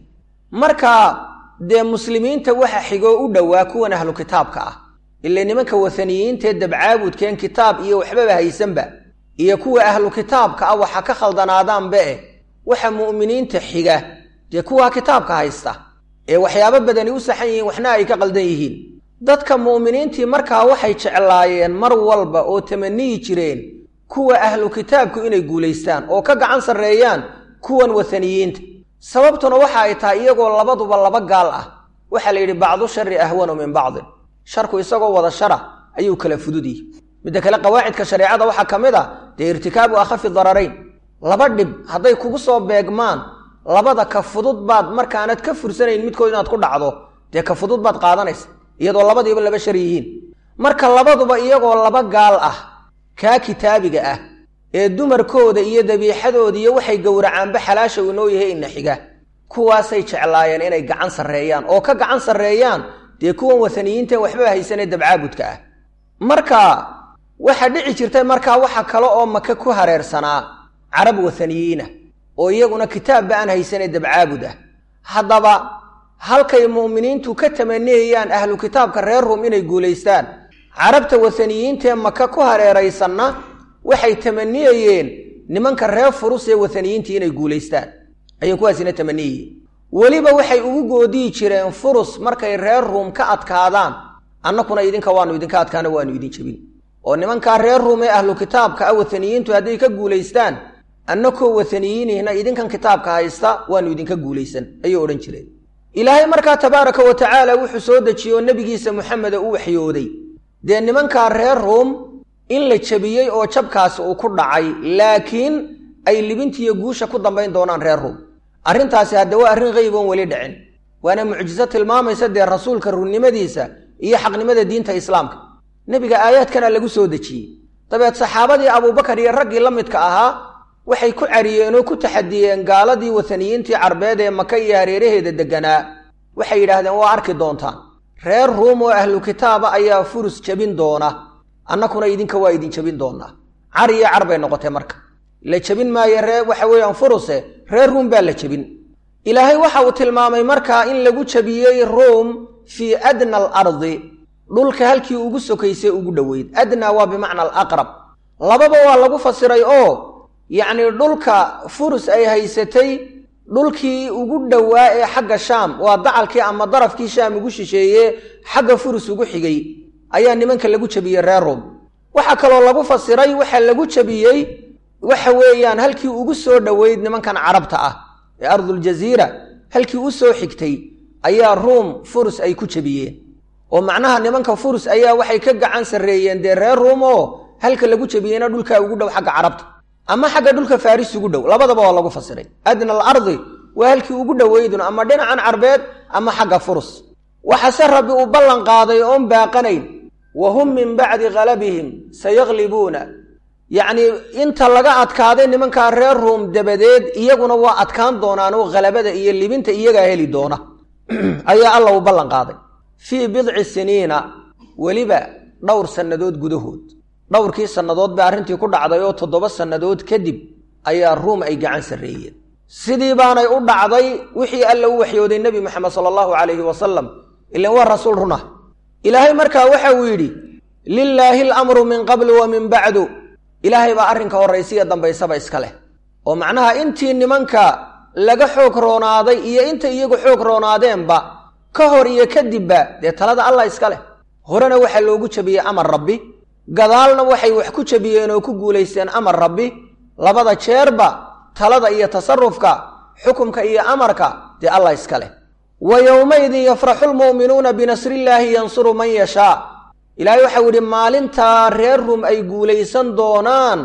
marka dee muslimiinta waxa xigoo u dhowaa kuwan ahlu kitaabka ah ile nimanka wathaniyiintaee dabcaabudkeen kitaab iyo waxbaba haysanba iyo kuwa ahlu kitaabka ah waxa ka khaldanaadaanba eh waxa mu'miniinta xiga dee kuwaa kitaabka haysta ee waxyaabo badani u saxan yihiin waxna ay ka qaldan yihiin dadka mu'miniintii markaa waxay jeclaayeen mar walba oo tamaniyi jireen kuwa ahlu kitaabku inay guulaystaan oo ka gacan sarreeyaan kuwan wathaniyiinta sababtuna waxa ay tahay iyagoo labaduba laba gaal ah waxaa la yidhi bacdu shari ahwanu min bacdin sharku isagoo wada shara ayuu kala fududyihi midda kale qawaacidka shareecada waxaa ka mid a dee irtikaabu akhafi dararayn laba dhib hadday kugu soo beegmaan labada ka fudud baad markaanad ka fursanayn midkood inaad ku dhacdo dee ka fudud baad qaadanaysa iyadoo labadiiba laba shar yihiin marka labaduba iyagoo laba gaal ah kaa kitaabiga ah ee dumarkooda iyo dabiixadooda iyo waxay gowracaanba xalaasha uu inoo yahay ina xiga kuwaasay jeclaayeen inay gacan sarreeyaan oo ka gacan sarreeyaan dee kuwan wathaniyiinta waxba haysanee dabcaabudka ah marka waxaa dhici jirtay markaa waxa kale oo maka ku hareersanaa carab wathaniyiinah oo iyaguna kitaabba aan haysanee dabcaabud ah haddaba halkay mu'miniintu ka tamaniyayaan ahlu kitaabka reer ruum inay guulaystaan carabta wathaniyiintaee maka ku hareeraysanna waxay tamaniyayeen nimanka reer furus ee wathaniyiintii inay guulaystaan ayay kuwaasina tamaniyayeen weliba waxay ugu goodiyi jireen furus markay reer ruum ka adkaadaan annakuna idinka waanu idinka adkaana waanu idin jebin oo nimankaa reer ruum ee ahlu kitaabka ah wathaniyiintu hadday ka guulaystaan annakoo wathaniyiinihna idinkan kitaabka haysta waanu idinka guulaysan ayay odhan jireen ilaahay markaa tabaaraka wa tacaala wuxuu soo dejiye oo nebigiisa moxameda u waxyooday dee nimankaa reer ruum in la jebiyey oo jabkaasi uu ku dhacay laakiin ay libintiiyo guusha ku dambayn doonaan reer ruum arrintaasi hadde waa arrin qeyb oon weli dhicin waana mucjiso tilmaamaysa dee rasuulka runnimadiisa iyo xaqnimada diinta islaamka nebiga aayaadkana lagu soo dejiyey dabeed saxaabadii abuubakar iyo raggii la midka ahaa waxay ku cariyeen oo ku taxadiyeen gaaladii wathaniyiintii carbeed ee maka iyo hareeraheeda degganaa waxay yidhaahdeen waa arki doontaan reer ruum oo ahlu kitaaba ayaa furus jebin doona annakuna idinka waa idin jebin doonaa car iyo car bay noqotay marka la jebin maayo ree waxa weeyaan furuse reer ruum baa la jebin ilaahay waxa uu tilmaamay markaa in lagu jebiyey ruum fii adna alardi dhulka halkii ugu sokaysay ugu dhoweyd adnaa waa bimacna alaqrab lababa waa lagu fasiray oo yacnii dhulka furus ay haysatay dhulkii ugu dhowaa ee xagga shaam waa dacalkii ama darafkii shaam ugu shisheeye xagga furus ugu xigay ayaa nimanka lagu jebiyey reer ruum waxaa kaloo lagu fasiray waxaa lagu jebiyey waxa weeyaan halkii ugu soo dhoweyd nimankan carabta ah ee arduljaziira halkii u soo xigtay ayaa ruum furus ay ku jebiyeen oo macnaha nimanka furus ayaa waxay ka gacan sarreeyeen dee reer ruum oo halka lagu jebiyeyna dhulkaa ugu dhow xagga carabta ama xagga dhulka faris ugu dhow labadaba waa lagu fasiray adna alardi waa halkii ugu dhoweydun ama dhinacan carbeed ama xagga furus waxase rabbi uu ballan qaaday oon baaqanayn wa hum min bacdi kalabihim sayaqlibuuna yacnii inta laga adkaaday nimankaa reer ruum dabadeed iyaguna waa adkaan doonaanoo khalabada iyo libinta iyagaa heli doona ayaa alla uu ballan qaaday fii bidci siniina weliba dhowr sannadood gudahood dhowrkii sannadood bay arrintii ku dhacday oo toddoba sannadood kadib ayaa ruum ay gacan sarreeyeen sidii baanay u dhacday wixii alla u waxyooday nebi moxamed sala allahu calayhi wasalam ilan waa rasuul run ah ilaahay markaa waxa uu yidhi lilaahi alamru min qablu wa min bacdu ilaahay baa arrinka horraysiya dambaysaba iska leh oo macnaha intii nimanka laga xoog roonaaday iyo inta iyagu xoog roonaadeenba ka hor iyo kadibba dee talada allah iska leh horena waxaa loogu jebiyey amar rabbi gadaalna waxay wax ku jebiyeen oo ku guulaysteen amar rabbi labada jeerba talada iyo tasarufka xukumka iyo amarka dee allah iska leh wa yowmaydin yafraxu lmu'minuuna binasrillaahi yansuru man yashaa ilaahay waxau yidhi maalintaa reer rum ay guulaysan doonaan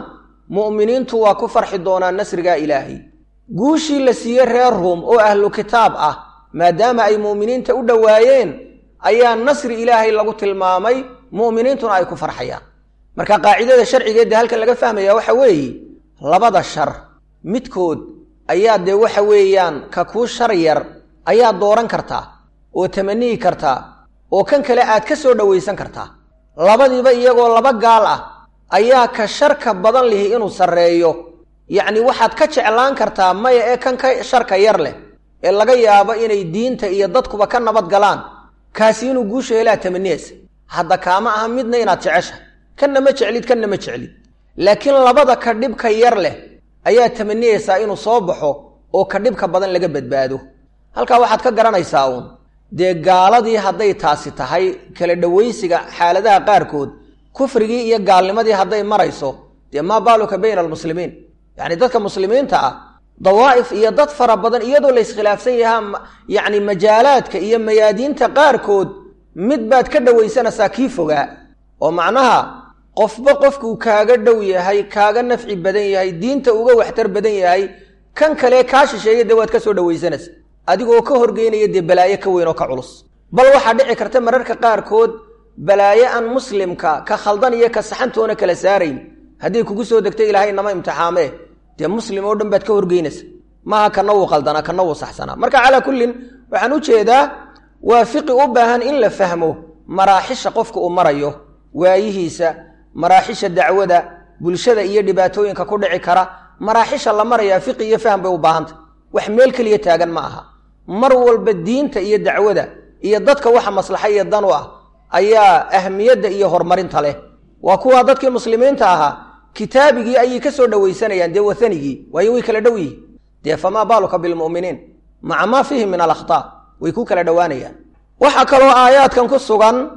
mu'miniintu waa ku farxi doonaan nasrigaa ilaahay guushii la siiyey reer ruum oo ahlu kitaab ah maadaama ay mu'miniinta u dhowaayeen ayaa nasri ilaahay lagu tilmaamay mu'miniintuna ay ku farxayaan marka qaacidada sharcigeedda halkan laga fahmaya waxa weeye labada shar midkood ayaa dee waxa weeyaan ka kuu shar yar ayaa dooran kartaa oo tamaniyi kartaa oo kan kale aad ka soo dhowaysan kartaa labadiiba iyagoo laba gaal ah ayaa ka sharka badan lihi inuu sarreeyo yacni waxaad ka jeclaan kartaa maya ee kan ka sharka yar leh ee laga yaabo inay diinta iyo dadkuba ka nabad galaan kaasi inuu guusha helaa tamaniyaysa hadda kaama aha midna inaad jecesha kanna ma jeclid kanna ma jeclid laakiin labada ka dhibka yar leh ayaa tamaniyaysaa inuu soo baxo oo ka dhibka badan laga badbaado halkaa waxaad ka garanaysaa uun dee gaaladii hadday taasi tahay kala dhowaysiga xaaladaha qaarkood kufrigii iyo gaalnimadii hadday marayso dee maa baaluka bayna almuslimiin yacni dadka muslimiinta ah dawaa'if iyo dad fara badan iyadoo la iskhilaafsan yahaa yacni majaalaadka iyo mayaadiinta qaarkood mid baad ka dhowaysanaysaa kii fogaa oo macnaha qofba qofkuu kaaga dhow yahay kaaga nafci badan yahay diinta uga waxtar badan yahay kan kale kaa shisheeya dee waad ka soo dhowaysanaysa adigoo ka horgeynaya dee balaayo ka weyn oo ka culus bal waxaa dhici karta mararka qaarkood balaayo aan muslimka ka khaldan iyo ka saxantoona kala saarayn hadday kugu soo degto ilaahay nama imtixaamee dee muslim oo dhan baad ka horgeynaysa maaha kana wuu qaldanaa kana wuu saxsanaa marka calaa kullin waxaan u jeedaa waa fiqi u baahan in la fahmo maraaxisha qofka uu marayo waayihiisa maraaxisha dacwada bulshada iyo dhibaatooyinka ku dhici kara maraaxisha la marayaa fiqi iyo fahm bay u baahanta wax meel keliya taagan ma aha mar walba diinta iyo dacwada iyo dadka waxa maslaxa iyo dan u ah ayaa ahmiyadda iyo horumarinta leh waa kuwaa dadkii muslimiinta ahaa kitaabigii ayay ka soo dhowaysanayaan dee wahanigii waayo way kala dhow yihin dee famaa baaluka bilmu'miniin maca maa fiihi min alakhtaa way ku kala dhowaanayaan waxaa kaloo aayaadkan ku sugan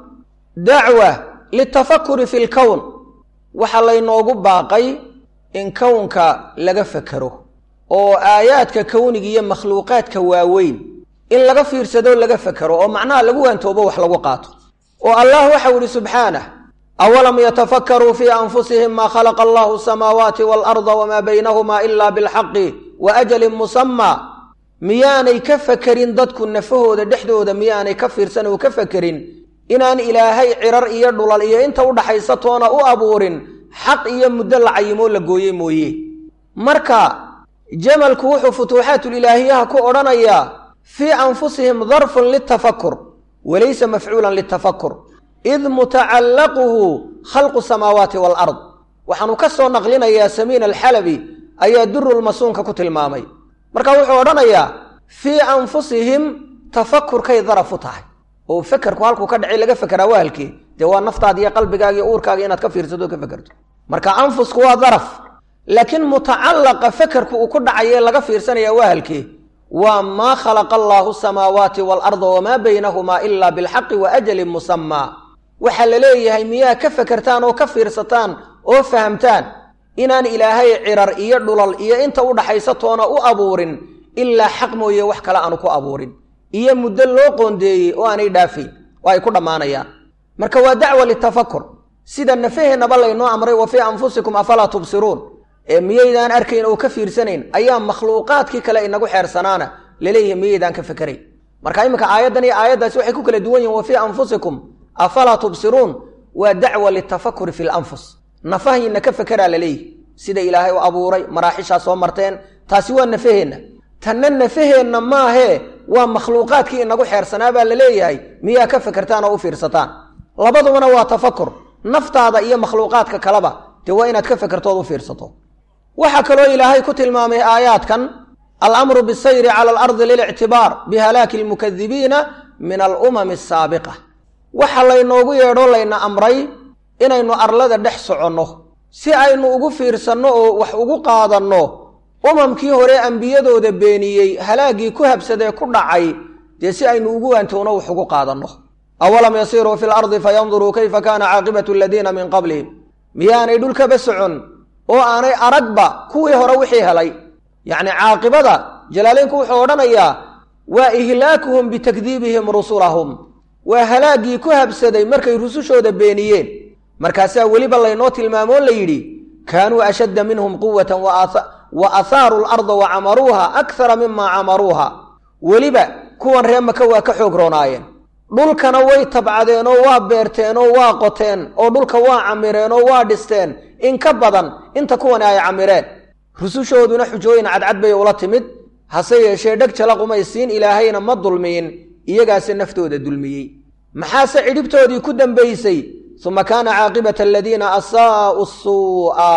dacwa litafakuri fi lkown waxaa laynoogu baaqay in kownka laga fakero oo aayaadka kowniga iyo makhluuqaadka waaweyn in laga fiirsado laga fakero oo macnaha lagu waantoobo wax lagu qaato oo allah waxau ihi subxaanah awalam yatafakaruu fii anfusihim maa khalaqa allahu asamaawaati waalarda wamaa baynahuma ila bilxaqi wa ajalin musamaa miyaanay ka fakerin dadku nafahooda dhexdooda miyaanay ka fiirsan oo ka fakerin inaan ilaahay cirar iyo dhulal iyo inta u dhaxaysa toona u abuurin xaq iyo muddo la cayimoo la gooye mooye marka jamalku wuxuu futuuxaatulilaahiyaha ku odhanayaa fii anfusihim darfun litafakur walaysa mafcuulan litafakur id mutacallaquhu khalqu samaawaati waalard waxaanu ka soo naqlinayaa samiin alxalabi ayaa durulmasuunka ku tilmaamay marka wuxuu odhanayaa fii anfusihim tafakurkay daraf u tahay oo fekerku halkuu ka dhacay laga fekeraa waa halkee dee waa naftaada iyo qalbigaaga iyo uurkaaga inaad ka fiirsato o ka fekerto marka anfusku waa daraf laakiin mutacallaqa fekerku uu ku dhacaye laga fiirsanaya waa halkee waa maa khalaqa allaahu samaawaati waalarda wamaa baynahumaa ilaa bilxaqi wa ajalin musamaa waxaa la leeyahay miyaa ka fekertaan oo ka fiirsataan oo fahamtaan inaan ilaahay cirar iyo dhulal iyo inta u dhaxaysa toona u abuurin ilaa xaq mooye wax kale aanu ku abuurin iyo muddo loo qoondeeyey oo aanay dhaafayn oo ay ku dhammaanayaan marka waa dacwa litafakur sida nafaheennaba laynoo amray wa fii anfusikum afalaa tubsiruun ee miyaydaan arkayn oo ka fiirsanayn ayaa makhluuqaadkii kale inagu xeersanaana laleeyahay miyaydaan ka fekerayn marka iminka aayaddan iyo aayaddaasi waxay ku kala duwan yihin wa fii anfusikum afalaa tubsiruun waa dacwa litafakuri fi lanfus nafahiinna ka fekeraa laleeyahy sida ilaahay u abuuray maraaxishaa soo marteen taasi waa nafaheenna tanna nafaheenna maahee waa makhluuqaadkii inagu xeersanaa baa la leeyahay miyaa ka fekertaan oo u fiirsataan labadubana waa tafakur naftaada iyo makhluuqaadka kaleba dee waa inaad ka fekertood u fiirsato waxaa kaloo ilaahay ku tilmaamay aayaadkan alamru bisayri cala alardi lilictibaar bihalaaki almukadibiina min alumami asaabiqa waxa laynoogu yeedho layna amray inaynu arlada dhex soconno si aynu ugu fiirsanno oo wax ugu qaadanno umamkii hore ambiyadooda beeniyey halaaggii ku habsadee ku dhacay dee si aynu ugu waantowno wax ugu qaadanno awalam yasiiruu fi lardi fayanduruu kayfa kaana caaqibatu aladiina min qablihim miyaanay dhulkaba socon oo aanay aragba kuwii hore wixii helay yacni caaqibada jalaaleynku wuxuu odhanayaa waa ihlaakuhum bitakdiibihim rusulahum waa halaaggii ku habsaday markay rusushooda beeniyeen markaasaa weliba laynoo tilmaamoo la yidhi kaanuu ashadda minhum quwatan wa ahaaruu larda wa camaruuha akthara mima camaruuha weliba kuwan ree maka waa ka xoog roonaayeen dhulkana way tabcadeen oo waa beerteen oo waa qoteen oo dhulka waa camireen oo waa dhisteen in ka badan inta kuwani ay camireen rusushooduna xujooyin cadcad bay ula timid hase yeeshee dheg jalaqumaysiin ilaahayna ma dulmiyin iyagaase naftooda dulmiyey maxaase cidhibtoodii ku dambaysay uma kaana caaqibata aladiina asaa'u suu'a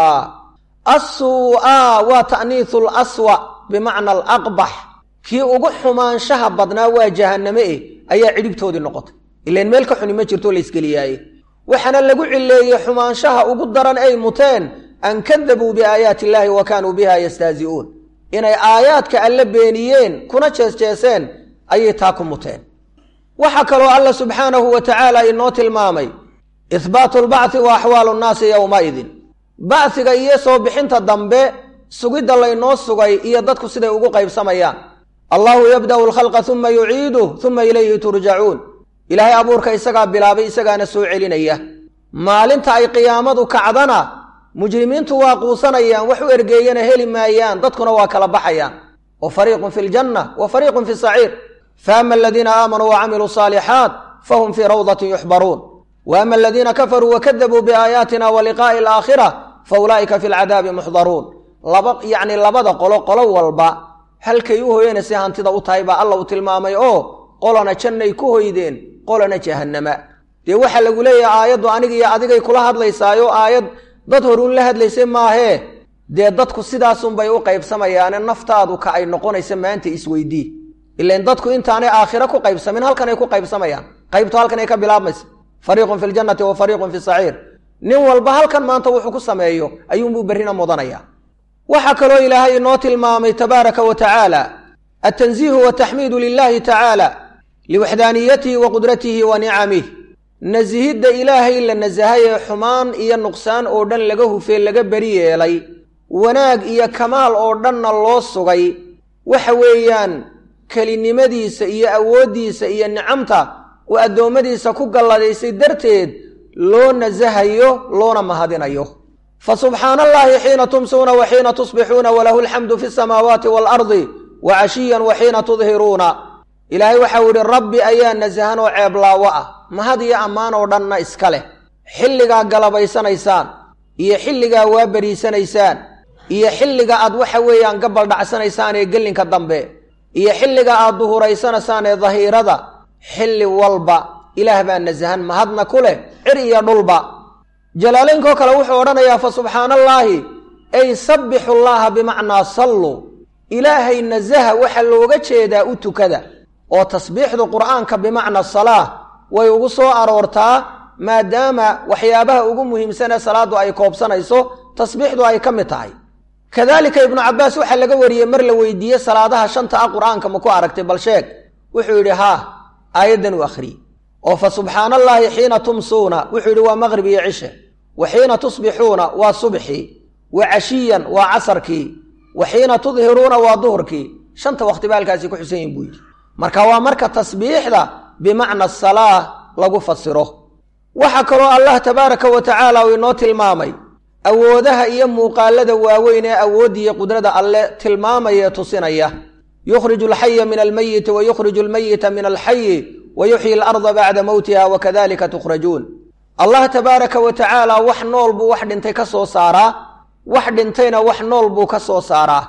assuu'a waa ta'niisu laswa bimacna alaqbax kii ugu xumaanshaha badnaa waa jahanname eh ayaa cidhibtoodii noqotay ilan meel ka xuni ma jirto laysgeliyaaye waxaana lagu cileeyey xumaanshaha ugu daran ay muteen an kadabuu biaayaati illaahi wa kaanuu biha yastahzi'uun inay aayaadka alle beeniyeen kuna jeesjeeseen ayay taa ku muteen waxaa kaloo alla subxaanahu wa tacaala inoo tilmaamay ihbaatu lbacthi wa axwaalu nnaasi yowmaidin bacsiga iyo soo bixinta dambe sugidda laynoo sugay iyo dadku siday ugu qaybsamayaan allahu yabda'u alkhalqa uma yuciiduh uma ilayhi turjacuun ilaahay abuurka isagaa bilaabay isagaana soo celinaya maalinta ay qiyaamadu kacdana mujrimiintu waa quusanayaan wax u ergeeyana heli maayaan dadkuna waa kala baxayaan wa fariiqun fi ljanna wa fariiqun fi saciir faama aladiina aamanuu wacamiluu saalixaat fahum fii rawdatin yuxbaruun wa ama aladiina kafaruu wakadabuu biaayaatina wa liqaa'i alaakhira fa ulaa'ika fi lcadaabi muxdaruun laba yacni labada qolo qolo walba halkay u hoyanaysa hantida u tahay baa alla uu tilmaamay oo qolana jannay ku hoydeen qolana jahannama dee waxaa lagu leeyahay aayaddu aniga iyo adigay kula hadlaysaayo aayad dad horuun la hadlaysay maahee dee dadku sidaasunbay u qaybsamayaane naftaadu ka ay noqonaysa maanta isweydii ilan dadku intaanay aakhiro ku qaybsamin halkanay ku qaybsamayaan qaybtu halkanay ka bilaabmaysa fariiqun fi ljannati wa fariiqun fi saciir nin walba halkan maanta wuxuu ku sameeyo ayuunbuu berrina mudanaya waxaa kaloo ilaahay inoo tilmaamay tabaaraka wa tacaala altanziihu wataxmiidu lilahi tacaala liwaxdaaniyatihi wa qudratihi wa nicamih nasihidda ilaahay la nasahay ee xumaan iyo nuqsaan oo dhan laga hufee laga beri yeelay wanaag iyo kamaal oo dhanna loo sugay waxa weeyaan kelinimadiisa iyo awooddiisa iyo nicamta uu addoommadiisa ku galladaysay darteed loo nasahayo loona mahadinayo fa subxaana allaahi xiina tumsuuna wa xiina tusbixuuna walahu alxamdu fi samaawaati waalardi wa cashiyan wa xiina tudhiruuna ilaahay waxau yidhi rabbi ayaa nasahan oo ceeblaawo ah mahad iyo ammaan oo dhanna iska leh xilligaa galabaysanaysaan iyo xilligaa waa beriisanaysaan iyo xilliga aad waxa weeyaan gabal dhacsanaysaan ee gellinka dambe iyo xilliga aad duhuraysanaysaan ee dahiirada xilli walba ilaah baa nasahan mahadna ku leh cir iyo dhulba jalaalaynkoo kale wuxuu odhanayaa fa subxaana allaahi ay sabbixu llaaha bimacnaa sallu ilaahay nasaha waxaa looga jeedaa u tukada oo tasbiixdu qur'aanka bimacna salaa way ugu soo aroortaa maadaama waxyaabaha ugu muhiimsanee salaaddu ay koobsanayso tasbiixdu ay ka mid tahay kadaalika ibnu cabbaas waxaa laga wariyey mar la weydiiyey salaadaha shanta ah qur'aanka ma ku aragtay bal sheeg wuxuu yidhi haa aayaddan u akhriyey oo fa subxaana allaahi xiina tumsuuna wuxuu yidhi waa maqrib iyo cishe wa xiina tusbixuuna waa subxii wa cashiyan waa casarkii wa xiina tudhiruuna waa duhurkii shanta waqti ba halkaasi ku xusan yihin buu yidhi marka waa marka tasbiixda bimacna salaa lagu fasiro waxaa kaloo allah tabaaraka wa tacaala uu inoo tilmaamay awoodaha iyo muuqaalada waaweyn ee awooddiiyo qudrada alle tilmaamaya ee tusinaya yukhriju alxaya min almeyiti wa yukhriju almeyita min alxayi wa yuxyi alarda bacda mowtiha wa kadalika tukhrajuun allah tabaaraka wa tacaala wax nool buu wax dhintay ka soo saaraa wax dhintayna wax nool buu ka soo saaraa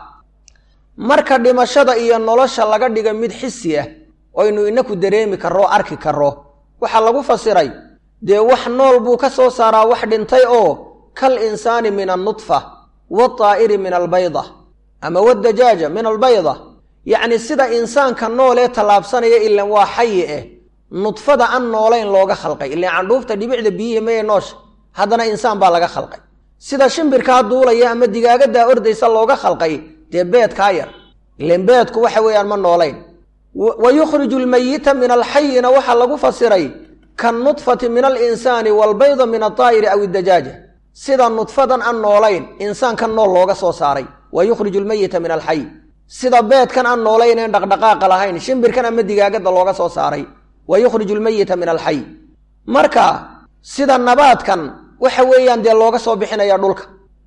marka dhimashada iyo nolosha laga dhiga mid xisi ah oynu inaku dareemi karro arki karro waxaa lagu fasiray dee wax nool buu ka soo saaraa wax dhintay oo kal insaani min annudfa waataa'iri min albayda ama wadajaaja min albayda yacni sida insaanka nool ee tallaabsanaya ilan waa xayi eh nudfada aan noolayn looga khalqay ilan candhuufta dhibicda biyihii maya noosha haddana insaan baa laga khalqay sida shimbirkaa duulaya ama digaagadaa ordaysa looga khalqay dee beedkaa yar ilan beedku waxa weeyaan ma noolayn wa yukhriju almeyita min alxayina waxaa lagu fasiray kannudfati min alinsaani waalbayda min altaa'iri aw iddajaaja sida nudfadan aan noolayn insaankan nool looga soo saaray wa yukhriju almeyita min alxay sida beedkan aan noolayn een dhaqdhaqaaqa lahayn shimbirkan ama digaagada looga soo saaray wa yukhriju almeyita min alxay marka sida nabaadkan waxa weeyaan dee looga soo bixinaya dhulka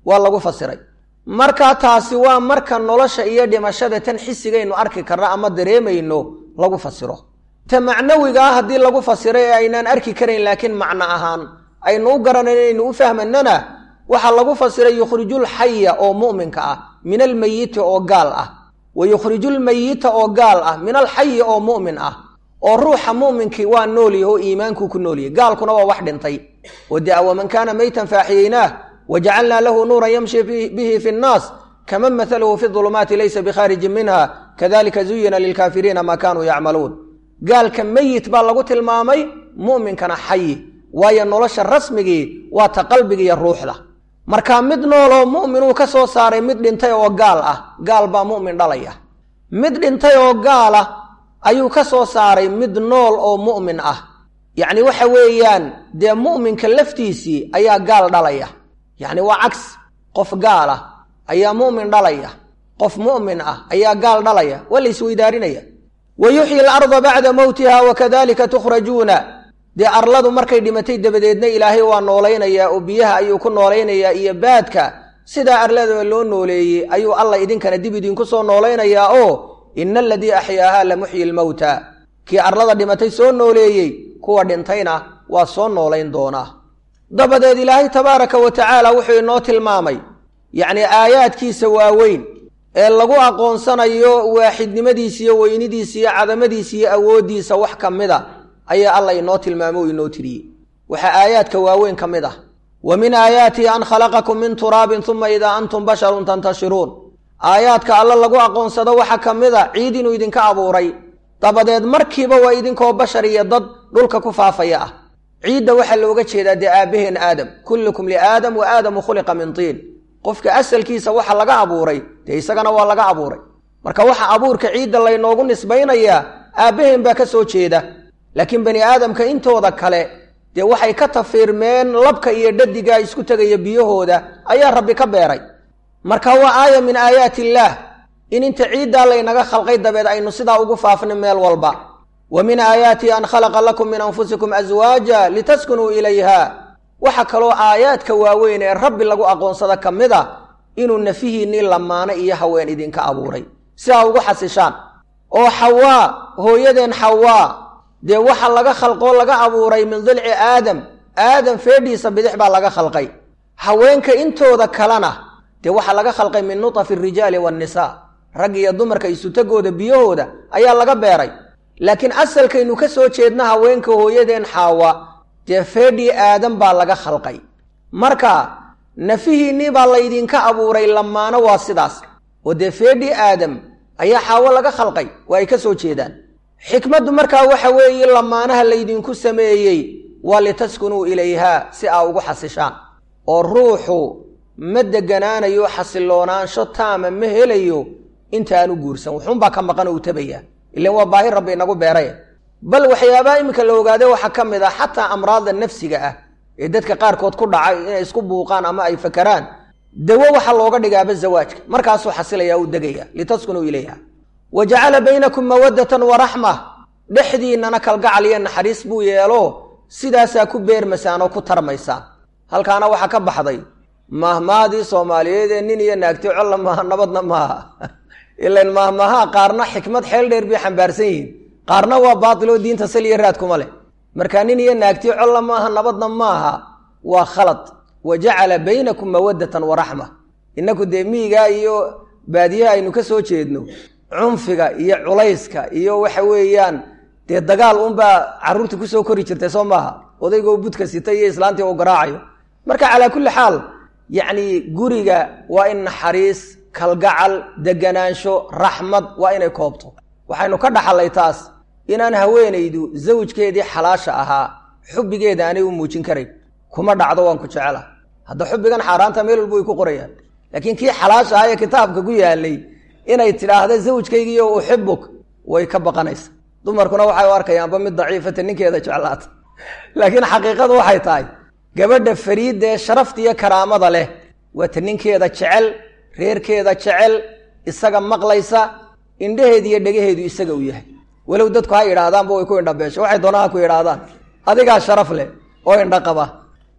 waa lagu fasiray marka taasi waa marka nolosha iyo dhimashada tan xisigaynu arki karno ama dareemayno lagu fasiro ta macnawiga ah haddii lagu fasiro ee aynaan arki karayn laakiin macno ahaan aynu u garanayn aynu u fahmanana waxaa lagu fasiray yukhrijul xaya oo mu'minka ah min almeyiti oo gaal ah wa yukhrijul meyita oo gaal ah min alxayi oo mu'min ah oo ruuxa mu'minkii waa noolyahy oo iimaankuu ku noolyahy gaalkuna waa wax dhintay oo dee waman kaana meytan faaxiyeynaah wajacalnaa lahu nuuran yamshi bihi fi nnaas kaman mahaluhu fi dulumaati laysa bikhaarijin minha kadalika zuyina lilkaafiriina maa kaanuu yacmaluun gaalka meyit baa lagu tilmaamay mu'minkana xayi waayo nolosha rasmigii waa ta qalbigiiyo ruuxda marka mid nooloo mu'minuu ka soo saaray mid dhintay oo gaal ah gaal baa mu'min dhalaya mid dhintay oo gaala ayuu ka soo saaray mid nool oo mu'min ah yacni waxa weeyaan dee mu'minka laftiisii ayaa gaal dhalaya yacni waa cags qof gaal ah ayaa mu'min dhalaya qof mu'min ah ayaa gaal dhalaya waa la isweydaarinaya wa yuxyi alarda bacda mowtiha wakadalika tukhrajuuna dee arladu markay dhimatay dabadeedna ilaahay waa noolaynayaa oo biyaha ayuu ku noolaynayaa iyo baadka sidaa arladaba loo nooleeyey ayuu allah idinkana dib idinku soo noolaynayaa oo ina aladii axyaahaa la muxyi lmowta kii arlada dhimatay soo nooleeyey kuwa dhintayna waa soo noolayn doonaa dabadeed ilaahay tabaaraka wa tacaala wuxuu inoo tilmaamay yacnii aayaadkiisa waaweyn ee lagu aqoonsanayo waaxidnimadiisa iyo weynidiisa iyo cadamadiisa iyo awooddiisa wax ka mid a ayaa alla inoo tilmaamo o inoo tiriyey waxaa aayaadka waaweyn ka mid ah wa min aayaatihi an khalaqakum min turaabin uma idaa antum basharun tantashiruun aayaadka alla lagu aqoonsado waxaa ka mid a ciid inuu idinka abuuray dabadeed markiiba waa idinkoo bashar iyo dad dhulka ku faafaya ah ciidda waxaa looga jeedaa dee aabbaheen aadam kullukum liaadam wa aadamu khuliqa min tiin qofka asalkiisa waxa laga abuuray dee isagana waa laga abuuray marka waxa abuurka ciidda laynoogu nisbaynayaa aabbaheen baa ka soo jeeda laakiin bani aadamka intooda kale dee waxay ka tafiirmeen labka iyo dhadiga isku tegaya biyahooda ayaa rabbi ka beeray marka waa aaya min aayaati illaah in inta ciiddaa laynaga khalqay dabeed aynu sidaa ugu faafna meel walba wa min aayaatihi an khalaqa lakum min anfusikum aswaaja litaskunuu ilayha waxaa kaloo aayaadka waaweyn ee rabbi lagu aqoonsada ka mid a inuu nafihiinnii lamaano iyo haween idinka abuuray sidaa ugu xasishaan oo xawaa hooyadeen xawaa dee waxa laga khalqoo laga abuuray min dilci aadam aadam feedhiisa bidix baa laga khalqay haweenka intooda kalena dee waxaa laga khalqay min nutafi arijaali waannisaa rag iyo dumarka isutagooda biyahooda ayaa laga beeray laakiin asalkaynu ka soo jeedna haweenka hooyadeen xaawa dee feedhii aadam baa laga khalqay marka nafihiinnii baa laydinka abuuray lamaano waa sidaas oo dee feedhii aadam ayaa xaawo laga khalqay waa ay ka soo jeedaan xikmaddu markaa waxa weeye lamaanaha laydinku sameeyey waa litaskunuu ilayhaa si aa ugu xasishaan oo ruuxu ma deganaanayo xasiloonaansho taama ma helayo intaanu guursan wuxuunbaa ka maqan oo u tabayaa ilan waa baahi rabbi inagu beeray bal waxyaabaha iminka la ogaade waxaa ka mid ah xataa amraadda nafsiga ah ee dadka qaarkood ku dhacay inay isku buuqaan ama ay fakaraan dawo waxaa looga dhigaaba zawaajka markaasuu xasilaya u degaya litaskunuu ilayha wa jacala baynakum mawaddatan wa raxma dhexdiinnana kalgacal iyo naxariis buu yeelo sidaasaa ku beermasaan oo ku tarmaysaan halkaana waxaa ka baxday mahmaadii soomaaliyeed ee nin iyo naagti colla maaha nabadna maaha ilan mahmahaa qaarna xikmad xeel dheer bay xambaarsan yihiin qaarna waa baatil oo diinta sal iyo raad kuma leh marka nin iyo naagti colla maaha nabadna maaha waa khalad wa jacala baynakum mawaddatan wa raxma innaku dee miigaa iyo baadiyaha aynu ka soo jeedno cunfiga iyo culayska iyo waxa weeyaan dee dagaal unbaa carruurta kusoo kori jirtay soo maaha odaygoo budka sita iyo islaantii oo garaacayo marka calaa kulli xaal yacni guriga waa in naxariis kalgacal deganaansho raxmad waa inay koobto waxaynu ka dhaxallay taas inaan haweenaydu zawjkeedii xalaasha ahaa xubbigeeda aanay u muujin karayn kuma dhacdo waan ku jecela hadda xubbigan xaaraanta meel walba way ku qorayaan laakiin kii xalaasha ahaa ee kitaabka ku yaalay inay tidhaahda zawjkaygiiyo uxibuk way ka baqanaysa dumarkuna waxay u arkayaanba mid daciifata ninkeeda jeclaata laakiin xaqiiqadu waxay tahay gabadha fariidda ee sharafta iyo karaamada leh waa ta ninkeeda jecel reerkeeda jecel isaga maqlaysa indhaheedu iyo dhegaheedu isaga u yahay walow dadku ha yidhaahdaanba way ku indhabeesho waxay doonaan ha ku yidhaahdaan adigaa sharaf leh oo indha qaba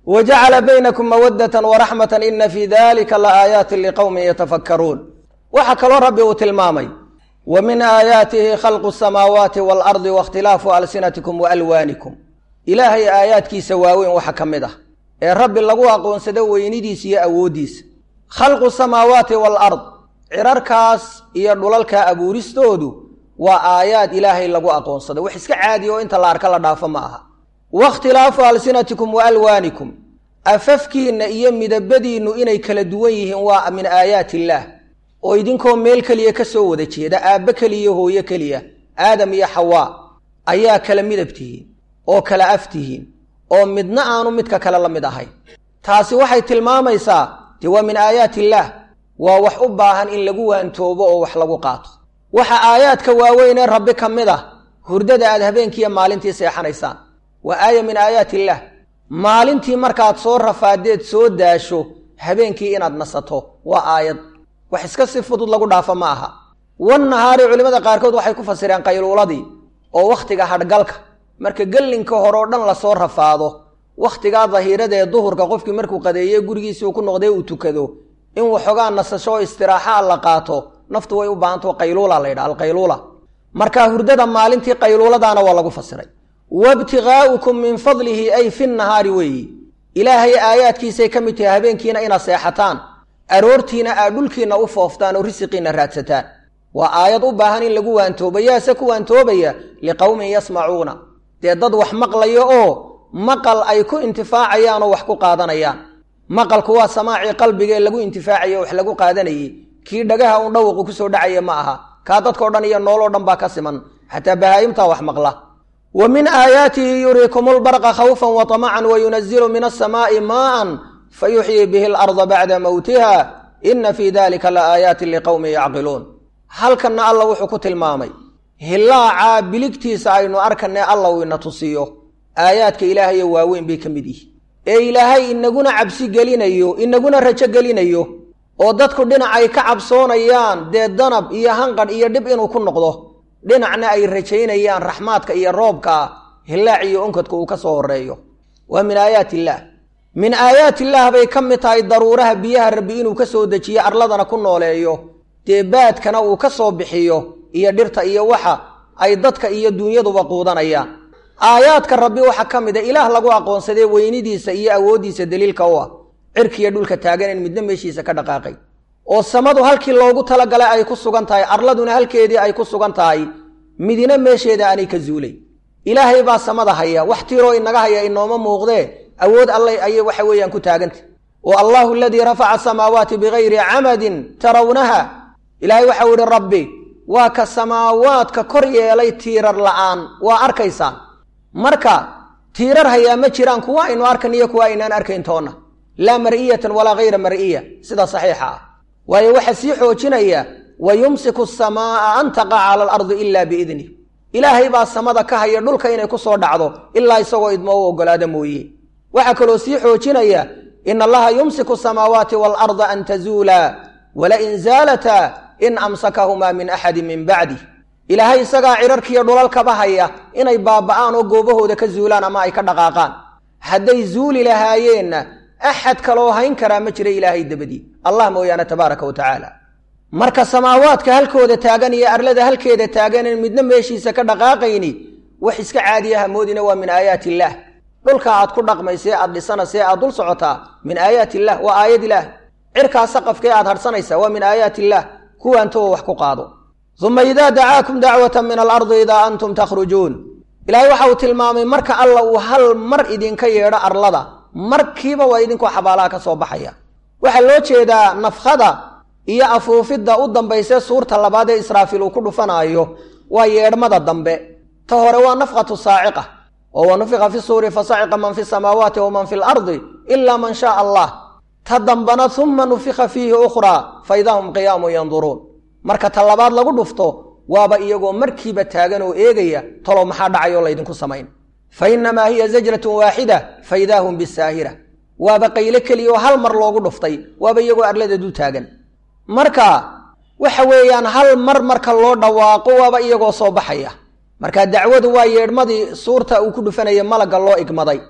wa jacala baynakum mawaddatan waraxmatan ina fii dalika la aayaatin liqowmin yatafakkaruun waxaa kaloo rabbi uu tilmaamay wa min aayaatihi khalqu samaawaati waalardi waاkhtilaafu alsinatikum wa alwaanikum ilaahay aayaadkiisa waaweyn waxa ka mid ah ee rabbi lagu aqoonsado weynidiisa iyo awooddiisa khalqu samaawaati waalard cirarkaas iyo dhulalka abuuristoodu waa aayaad ilaahay lagu aqoonsado wax iska caadiya oo inta la arka la dhaafo ma aha wakhtilaafu alsinatikum wa alwaanikum afafkiinna iyo midabadiinnu inay kala duwan yihiin waa min aayaat illaah oo idinkoo meel keliya ka soo wada jeeda aabbe keliya hooyo keliya aadam iyo xawaa ayaa kala midab tihiin oo kala af tihiin oo midna aanu midka kale la mid ahayn taasi waxay tilmaamaysaa dee waa min aayaat illaah waa wax u baahan in lagu waantoobo oo wax lagu qaato waxa aayaadka waaweynee rabbi ka mid ah hurdada aad habeenkiiyo maalintii seexanaysaan waa aaya min aayaat illaah maalintii markaad soo rafaadeed soo daasho habeenkii inaad nasato waa aayad wax iska si fudud lagu dhaafo ma aha wan nahaari culimmada qaarkood waxay ku fasireen qayluuladii oo wakhtiga hadhgalka marka gellinka hore oo dhan lasoo rafaado wakhtigaa dahiirada ee duhurka qofkii markuu qadeeye gurigiisii uu ku noqdee uu tukado in waxoogaa nasasho oo istiraaxaa la qaato naftu way u baahantao qayluula la yidhaha alqayluula marka hurdada maalintii qayluuladaana waa lagu fasiray wabtigaa'ukum min fadlihi ay fi nahaari weeyi ilaahay aayaadkiisay ka mid tahay habeenkiina inaad seexataan aroortiina aad dhulkiinna u fooftaan oo risiqiinna raadsataan waa aayad u baahan in lagu waantooba yaase ku waantoobaya liqowmin yasmacuuna dee dad wax maqlayo oo maqal ay ku intifaacayaan oo wax ku qaadanayaan maqalku waa samaacii qalbigaee lagu intifaacayo wax lagu qaadanayey kii dhagaha un dhawaqu kusoo dhacaya ma aha kaa dadkao dhan iyo nooloo dhan baa ka siman xataa bahaa'imtaa wax maqla wa min aayaatihi yuriikum lbarqa khawfan wa tamacan wa yunazilu min asamaa'i maa'an fayuxyii bihi alarda bacda mowtiha ina fii dalika la aayaatin liqowmin yacqiluun halkanna alla wuxuu ku tilmaamay hilaacaa biligtiisa aynu arkanee alla uu ina tusiyo aayaadka ilaahayo waaweyn bay ka mid yihi ee ilaahay inaguna cabsi gelinayo inaguna rajo gelinayo oo dadku dhinac ay ka cabsoonayaan dee danab iyo hanqadh iyo dhib inuu ku noqdo dhinacna ay rajaynayaan raxmaadka iyo roobka hilaac iyo onkadka uu ka soo horeeyo waa min aayaat illaah min aayaat illaah bay ka mid tahay daruuraha biyaha rabbi inuu ka soo dejiyo arladana ku nooleeyo dee baadkana uu ka soo bixiyo iyo dhirta iyo waxa ay dadka iyo dunyaduba quudanayaan aayaadka rabbi waxaa ka mid a ilaah lagu aqoonsadee weynidiisa iyo awooddiisa daliilka u ah cirkiiyo dhulka taagan in midna meeshiisa ka dhaqaaqay oo samadu halkii loogu talagalay ay ku sugan tahay arladuna halkeedii ay ku sugan tahay midina meesheeda aanay ka zuulay ilaahay baa samada haya wax tiiroo inaga haya inooma muuqdee awood allay ayay waxa weeyaan ku taagantah oo allahu aladii rafaca asamaawaati bigayri camadin tarawnaha ilaahay waxau yihi rabbi waa ka samaawaadka kor yeelay tiirar la'aan waa arkaysaan marka tiirar hayaa ma jiraan kuwa aynu arkan iyo kuwa aynaan arkayn toonna laa mar'iyatan walaa hayra mar'iya sida saxiixa ah waayo waxaa sii xoojinaya wa yumsiku asamaa'a an taqaca cala alardi ila biidnih ilaahay baa samada ka haya dhulka inay ku soo dhacdo ilaa isagoo idmo u oggolaada mooye waxaa kaloo sii xoojinaya in allaha yumsiku asamaawaati waalarda an tazuula walain zaalataa in amsakahumaa min axadin min bacdih ilaahay isagaa cirarkiiyo dhulalkaba haya inay baaba'aan oo goobahooda ka zuulaan ama ay ka dhaqaaqaan hadday zuuli lahaayeenna axad kaloo hayn karaa ma jira ilaahay dabadii allah mooyaane tabaaraka wa tacaala marka samaawaadka halkooda taagan iyo arlada halkeeda taagan in midna meeshiisa ka dhaqaaqayni wax iska caadiya hamoodina waa min aayaat illaah dhulka aad ku dhaqmaysee aad dhisanasee aad dul socotaa min aayaat illah waa aayad ilaah cirkaa saqafkee aad hadhsanaysaa waa min aayaat illaah kuwaantoo wax ku qaado uma idaa dacaakum dacwatan min alardi idaa antum takhrujuun ilaahay waxa uu tilmaamay marka alla uu hal mar idinka yeedho arlada markiiba waa idinkoo xabaalaha ka soo baxaya waxaa loo jeedaa nafkhada iyo afuufidda u dambaysee suurta labaad ee israafiil uu ku dhufanaayo waa yeedhmada dambe ta hore waa nafkhatu saaciqa oo wa nufiqa fi suuri fasaciqa man fi samaawaati waman fi lardi ilaa man shaa allah ta dambana uma nufika fiihi ukhraa fa idaa hum qiyaamun yanduruun marka ta labaad lagu dhufto waaba iyagoo markiiba taagan oo eegaya talow maxaa dhacayoo laydinku samayn fa innamaa hiya zajratun waaxida fa idaa hum bisaahira waaba qayle keliya oo hal mar loogu dhuftay waaba iyagoo arlada dul taagan marka waxa weeyaan hal mar marka loo dhawaaqo waaba iyagoo soo baxaya marka dacwadu waa yeedhmadii suurta uu ku dhufanaya malagga loo igmaday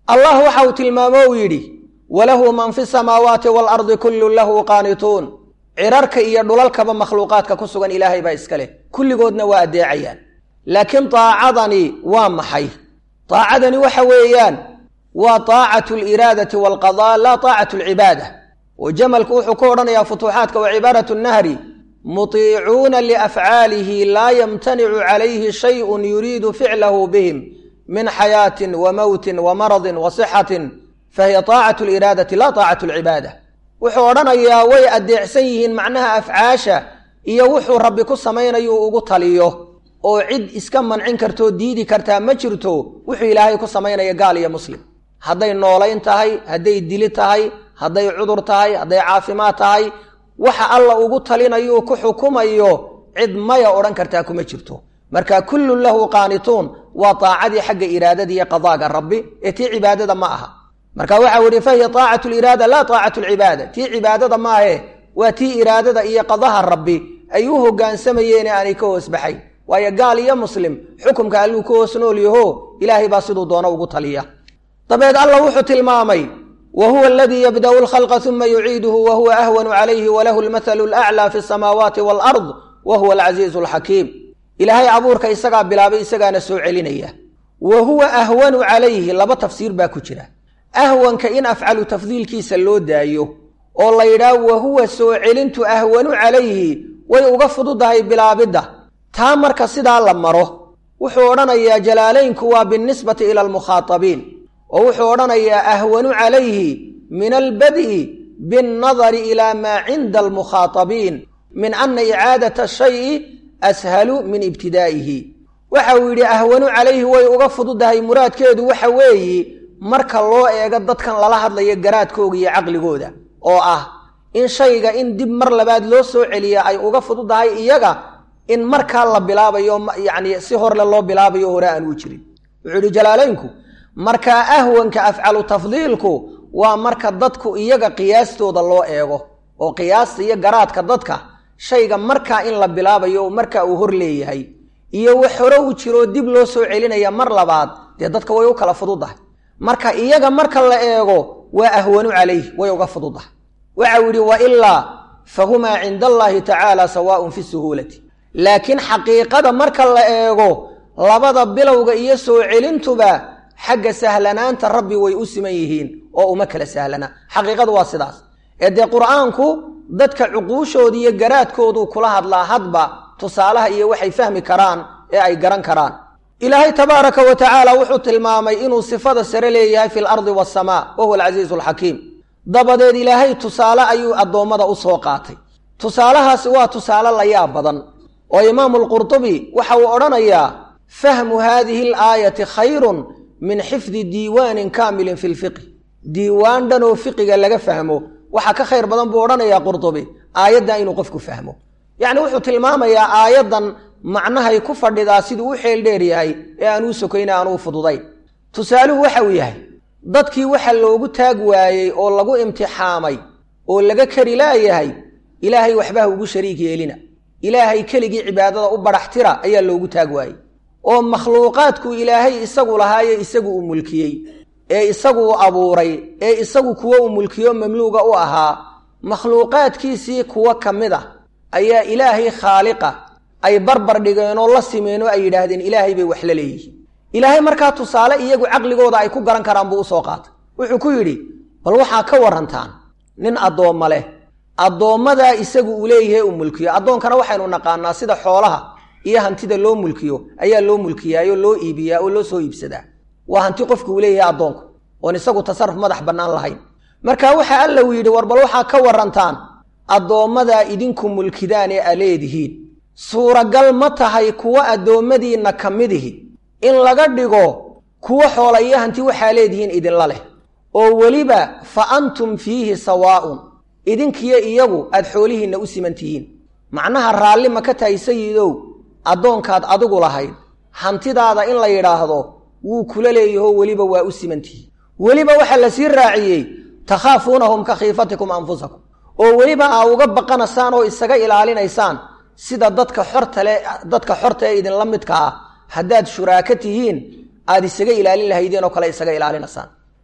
allah waxa uu tilmaamo uu yidhi walahu man fi samaawaati waalardi kullun lahu qaanituun cirarka iyo dhulalkaba makhluuqaadka ku sugan ilaahay baa iska leh kulligoodna waa addeecayaan laakiin daacadani waa maxay daacadani waxa weeyaan waa taacatu aliraadati waalqadaa laa taacatu alcibaada oo jamalku wuxuu ku odhanayaa futuuxaadka wa cibaaratu nahri mutiicuuna liafcaalihi laa yamtanicu calayhi shayun yuriidu ficlahu bihim min xayaatin wa mowtin wa maradin wa sixatin fahiya taacatu aliraadati laa taacatu alcibaada wuxuu odhanayaa way addeecsan yihiin macnaha afcaasha iyo wuxuu rabbi ku samaynayu ugu taliyo oo cid iska mancin kartoo diidi kartaa ma jirto wuxuu ilaahay ku samaynaya gaal iyo muslim hadday noolayn tahay hadday dili tahay hadday cudur tahay hadday caafimaad tahay waxa alla ugu talinayuu ku xukumayo cid maya odhan kartaa kuma jirto marka kullun lahu qaanituun waa taacadii xagga iraadada iyo qadaaga rabbi ee tii cibaadada ma aha marka waxau yihi fahiya taacatu liraada laa taacatu lcibaada tii cibaadada maahe waa tii iraadada iyo qadaha rabbi ay u hogaansamayeen aanay ka hoos baxayn waayo gaal iyo muslim xukumka alluu ka hoos nool yaho ilaahay baa siduu doono ugu taliya dabeed alla wuxuu tilmaamay wa huwa aladii yabda'u lkhalqa uma yuciiduhu wa huwa ahwanu calayhi walahu lmathalu alaclaa fi samaawaati walard wa huwa alcasiizu alxakiim ilaahay abuurka isagaa bilaabay isagaana soo celinaya wa huwa ahwanu calayhi laba tafsiir baa ku jira ahwanka in afcalu tafdiilkiisa loo daayo oo la yidhaah wa huwa soo celintu ahwanu calayhi way uga fududahay bilaabidda taa marka sidaa la maro wuxuu odhanayaa jalaalaynku waa binnisbati ila almukhaatabiin oo wuxuu odhanayaa ahwanu calayhi min albad'i binnadari ilaa maa cinda almukhaatabiin min ana icaadata shayi ashalu min ibtidaa'ihi waxa uu yidhi ahwanu calayhi way uga fududahay muraadkeedu waxa weeyi marka loo eego dadkan lala hadlayo garaadkooga iyo caqligooda oo ah in shayga in dib mar labaad loo soo celiya ay uga fududahay iyaga in markaa la bilaabayo yacni si horle loo bilaabayo hore aan u jirin wuxuu yidhi jalaalaynku markaa ahwanka afcalu tafdiilku waa marka dadku iyaga qiyaastooda loo eego oo qiyaasta iyo garaadka dadka shayga markaa in la bilaabayo marka uu hor leeyahay iyo wax hore u jiroo dib loo soo celinaya mar labaad dee dadka way u kala fududahay marka iyaga marka la eego waa ahwanu calayh way uga fududahay waxau yidhi wa ilaa fahumaa cinda allaahi tacaala sawaaun fi suhuulati laakiin xaqiiqada marka la eego labada bilowga iyo soo celintuba xagga sahlanaanta rabbi way u siman yihiin oo uma kala sahlana xaqiiqadu waa sidaas ee dee qur'aanku dadka cuquushooda iyo garaadkoodu kula hadlaa hadba tusaalaha iyo waxay fahmi karaan ee ay garan karaan ilaahay tabaaraka wa tacaala wuxuu tilmaamay inuu sifada sare leeyahay fi lardi waasamaa wa huwa alcasiizu alxakiim dabadeed ilaahay tusaale ayuu addoommada u soo qaatay tusaalahaasi waa tusaale layaab badan oo imaamu lqurtubi waxa uu odhanayaa fahmu haadihi alaayati khayrun min xifdi diiwaanin kaamilin fi lfiqhi diiwaan dhan oo fiqiga laga fahmo waxaa ka khayr badan buu odhanayaa qurtubi aayaddan inuu qofku fahmo yacni wuxuu tilmaamayaa aayaddan macnahay ku fadhidaa siduu u xeel dheer yahay ee aan uu sokayna aan uu fududayn tusaaluhu waxa uu yahay dadkii waxa loogu taag waayey oo lagu imtixaamay oo laga kari laayahay ilaahay waxbaha ugu shariik yeelina ilaahay keligii cibaadada u badhaxtira ayaa loogu taag waayey oo makhluuqaadku ilaahay isagu lahaaye isagu uu mulkiyey ee isagu uu abuuray ee isagu kuwo uu mulkiyo mamluuga u ahaa makhluuqaadkiisii kuwo ka mid ah ayaa ilaahay khaaliqa ay barbar dhigeen oo la simeen oo ay yidhaahdeen ilaahay bay wax la leeyihiin ilaahay markaa tusaale iyagu caqligooda ay ku garan karaan buu usoo qaatay wuxuu ku yidhi bal waxaa ka warantaan nin addoomma leh addoommadaa isagu uu leeyahay uu mulkiyo addoonkana waxaynu naqaanaa sida xoolaha iyo hantida loo mulkiyo ayaa loo mulkiyaayoo loo iibiyaa oo loo soo iibsadaa waa hanti qofku uu leeyahay addoonku oon isagu tasarruf madax bannaan lahayn marka waxa alla uu yidhi war bal waxaa ka warantaan addoommadaa idinku mulkidaan ee a leedihiin suuragal ma tahay kuwa addoommadiinna ka midihi in laga dhigo kuwa xoola iyo hanti waxaa leedihiin idinla leh oo weliba fa antum fiihi sawaa'un idinkiyo iyagu aad xoolihiinna u siman tihiin macnaha raalli ma ka tahay sayidow addoonkaad adigu lahayd hantidaada in la yidhaahdo wuu kula leeyahoo weliba waa u siman tihiin weliba waxaa la sii raaciyey takhaafuunahum ka khiifatikum anfusakum oo weliba aa uga baqanaysaan oo isaga ilaalinaysaan sida dadka xortale dadka xorta ee idinla midka ah haddaad shuraako tihiin aad isaga ilaalin lahaydeen oo kale isaga ilaalinaysaan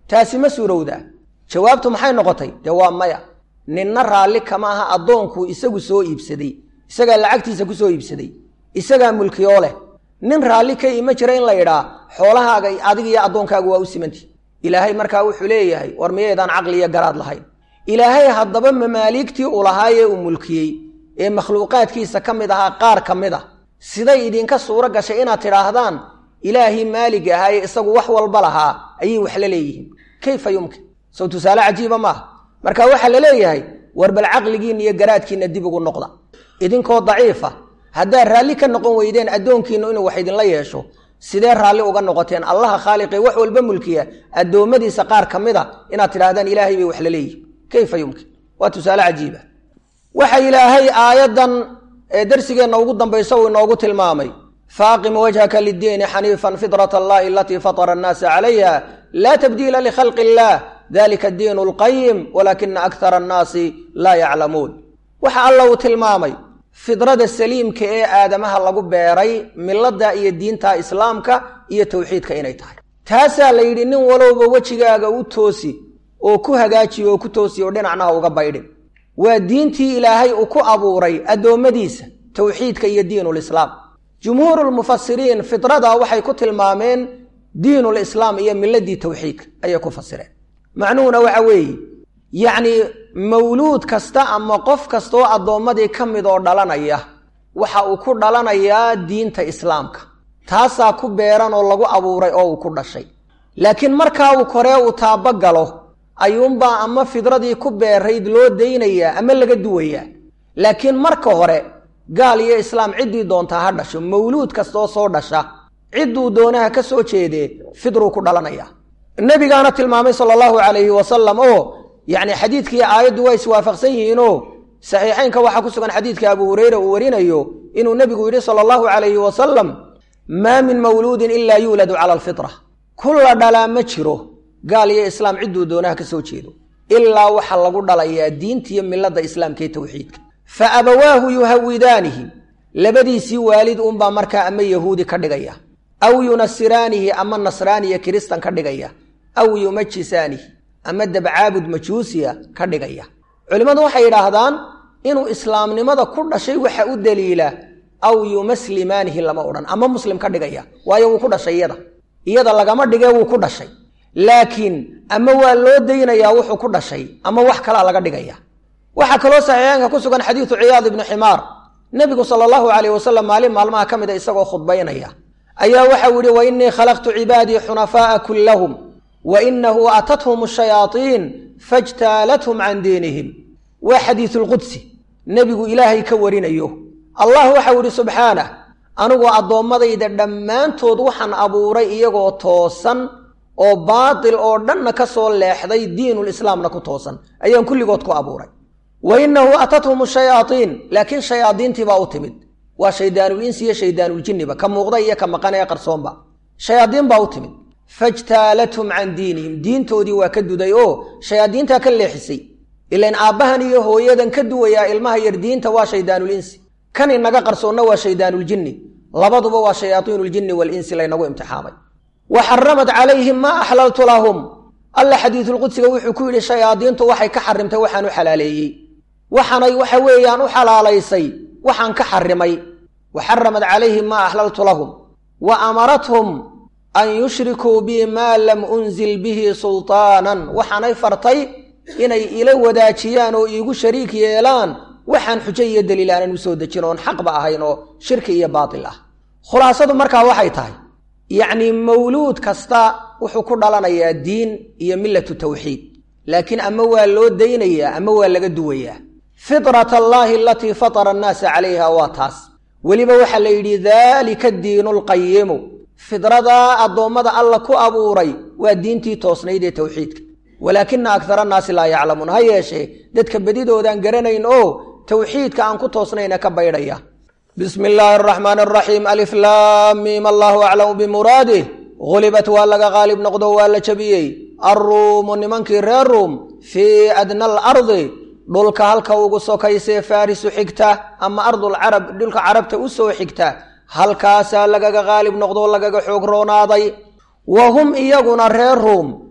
taasi ma suurowdaa jawaabtu maxay noqotay dee waa maya ninna raalli kama aha addoonkuu isagu soo iibsaday isagaa lacagtiisa ku soo iibsaday isagaa mulkiyoo leh nin raalli ka ima jira in la yidhaa xoolahaaga adiga iyo addoonkaaga waa u simanti ilaahay markaa wuxuu leeyahay war miyaydaan caqli iyo garaad lahayn ilaahay haddaba mamaaligtii uu lahaayee uu mulkiyey ee makhluuqaadkiisa ka mid ahaa qaar ka mid a siday idinka suuro gashay inaad tidhaahdaan ilaahii maaliga ahaayee isagu wax walba lahaa ayay wax la leeyihiin kayfa yumkin sow tusaale cajiiba maaha marka waxaa la leeyahay war bal caqligiinna iyo garaadkiinna dib ugu noqda idinkoo daciifa haddaad raalli ka noqon weydeen addoonkiinnu inuu wax idinla yeesho sidee raalli uga noqoteen allaha khaaliqee wax walba mulkiya addoommadiisa qaar ka mid a inaad tidhahdaan ilaahay bay wax la leeyihin kayfa yumkin waa tusaale cajiiba waxa ilaahay aayaddan ee darsigeenna ugu dambaysa uu inoogu tilmaamay faaqim wajhaka liddiini xaniifan fitrat allahi alatii fatara annaasa calayha laa tabdiila likhalqi illah dalika addiinu alqayim walaakina akthara annaasi laa yaclamuun waxa alla uu tilmaamay fidrada saliimka ee aadamaha lagu beeray milada iyo diinta islaamka iyo towxiidka inay tahay taasaa la yidhi nin walowba wejigaaga u toosi oo ku hagaajiyo oo ku toosi oo dhinacnaha uga baydhin waa diintii ilaahay uu ku abuuray addoommadiisa towxiidka iyo diinulislaam jumhuurulmufasiriin fidrada waxay ku tilmaameen diinulislaam iyo miladii towxiidka ayay ku fasireen macnuhuna waxa weeye yacnii mawluud kasta ama qof kastaoo addoommadii ka mid oo dhalanaya waxa uu ku dhalanayaa diinta islaamka taasaa ku beeran oo lagu abuuray oo uu ku dhashay laakiin markaa uu koree uu taabagalo ayuunbaa ama fidradii ku beerayd loo daynayaa ama laga duwayaa laakiin marka hore gaal iyo islaam ciddii doontaa ha dhasho mawluud kastaoo soo dhasha cidduu doonaha ka soo jeedee fidruu ku dhalanaya nebigaana tilmaamay sala allahu calayhi wasalam oo yacni xadiidkii aayaddu waa iswaafaqsan yihiinoo saxiixaynka waxaa ku sugan xadiidka abu hureyra uu warinayo inuu nebigu yidhi sala allahu calayhi wasalam maa min mawluudin ilaa yuuladu cala alfitra kulla dhalaa ma jiro gaal iyo islaam cidduu doonaha ka soo jeedo ilaa waxa lagu dhalayaa diintiiyo milada islaamka ee towxiidka fa abawaahu yuhawidaanihi labadiisii waalid uunbaa markaa ama yahuudi ka dhigaya aw yunasiraanihi ama nasraaniya kiristan ka dhigaya aw yumajisaanihi ama dabcaabud majuusiya ka dhigaya culimmadu waxay yidhaahdaan inuu islaamnimada ku dhashay waxa u daliila aw yumaslimaanihi lama odhan ama muslim ka dhigaya waayo wuu ku dhashay iyada iyada lagama dhigee wuu ku dhashay laakiin ama waa loo daynayaa wuxuu ku dhashay ama wax kalaa laga dhigaya waxaa kaloo saxiixaanka ku sugan xadiidu ciyaad ibnu ximaar nebigu sala allahu calayh wasalam maalin maalmaha ka mid a isagoo khudbaynaya ayaa waxau yihi wa innii khalaqtu cibaadii xunafaa'a kullahum wa inahu atathum ashayaatiin fajtaalathum can diinihim waa xadiisulqudsi nebigu ilaahay ka warinayo allah waxau yihi subxaanah anigoo addoommadayda dhammaantood waxaan abuuray iyagoo toosan oo baatil oo dhanna ka soo leexday diinulislaamna ku toosan ayaan kulligood ku abuuray wa innahu atathum shayaatiin laakiin shayaadiintii baa u timid waa shayddaanul insi iyo shaydaanuljinniba ka muuqda iyo ka maqan ee qarsoonba shayaadiin baa u timid fajtaalathum can diinihim diintoodii waa ka duday oo shayaadiintaa ka leexisay ilain aabbahan iyo hooyadan ka duwayaa ilmaha yar diinta waa shayddaanul insi kan inaga qarsoonna waa shaydaanuljinni labaduba waa shayaaiinuljinni walinsi laynagu imtixaamay wa xaramad calayhim maa axlaltu lahum alla xadiisulqudsiga wuxuu ku yidhi shayaadiintu waxay ka xarimtay waxaan u xalaaleeyey waxaanay waxa weeyaan u xalaalaysay waxaan ka xarimay wa xaramad calayhim maa axlaltu lahum wa amarathum an yushrikuu bi maa lam unzil bihi sultaanan waxaanay fartay inay ila wadaajiyaan oo iigu shariik yeelaan waxaan xujo iyo daliil aanan u soo dejin oon xaqba ahayn oo shirki iyo baatil ah khulaasadu markaa waxay tahay yacnii mawluud kasta wuxuu ku dhalanayaa diin iyo millatu tawxiid laakiin ama waa loo daynayaa ama waa laga duwayaa fitrat allaahi alatii fatara annaasa calayha waa taas weliba waxaa la yidhi daalika addiinu alqayimu fidradaa addoommada alla ku abuuray waa diintii toosnayd ee towxiidka walaakina akara annaasi laa yaclamuun ha yeeshee dadka bedidoodaan garanayn oo towxiidka aan ku toosnayna ka baydhaya bismi illaahi araxmaan araxiim aliflaamiim allahu aclamu bimuraadih gulibat waa laga qaalib noqdo waa la jabiyey arruumu nimankii reer ruum fii adna alardi dhulka halka ugu sokaysee faarisu xigta ama ardulcarab dhulka carabta u soo xigta halkaasaa lagaga qaalib noqdo lagaga xoog roonaaday wa hum iyaguna reer ruum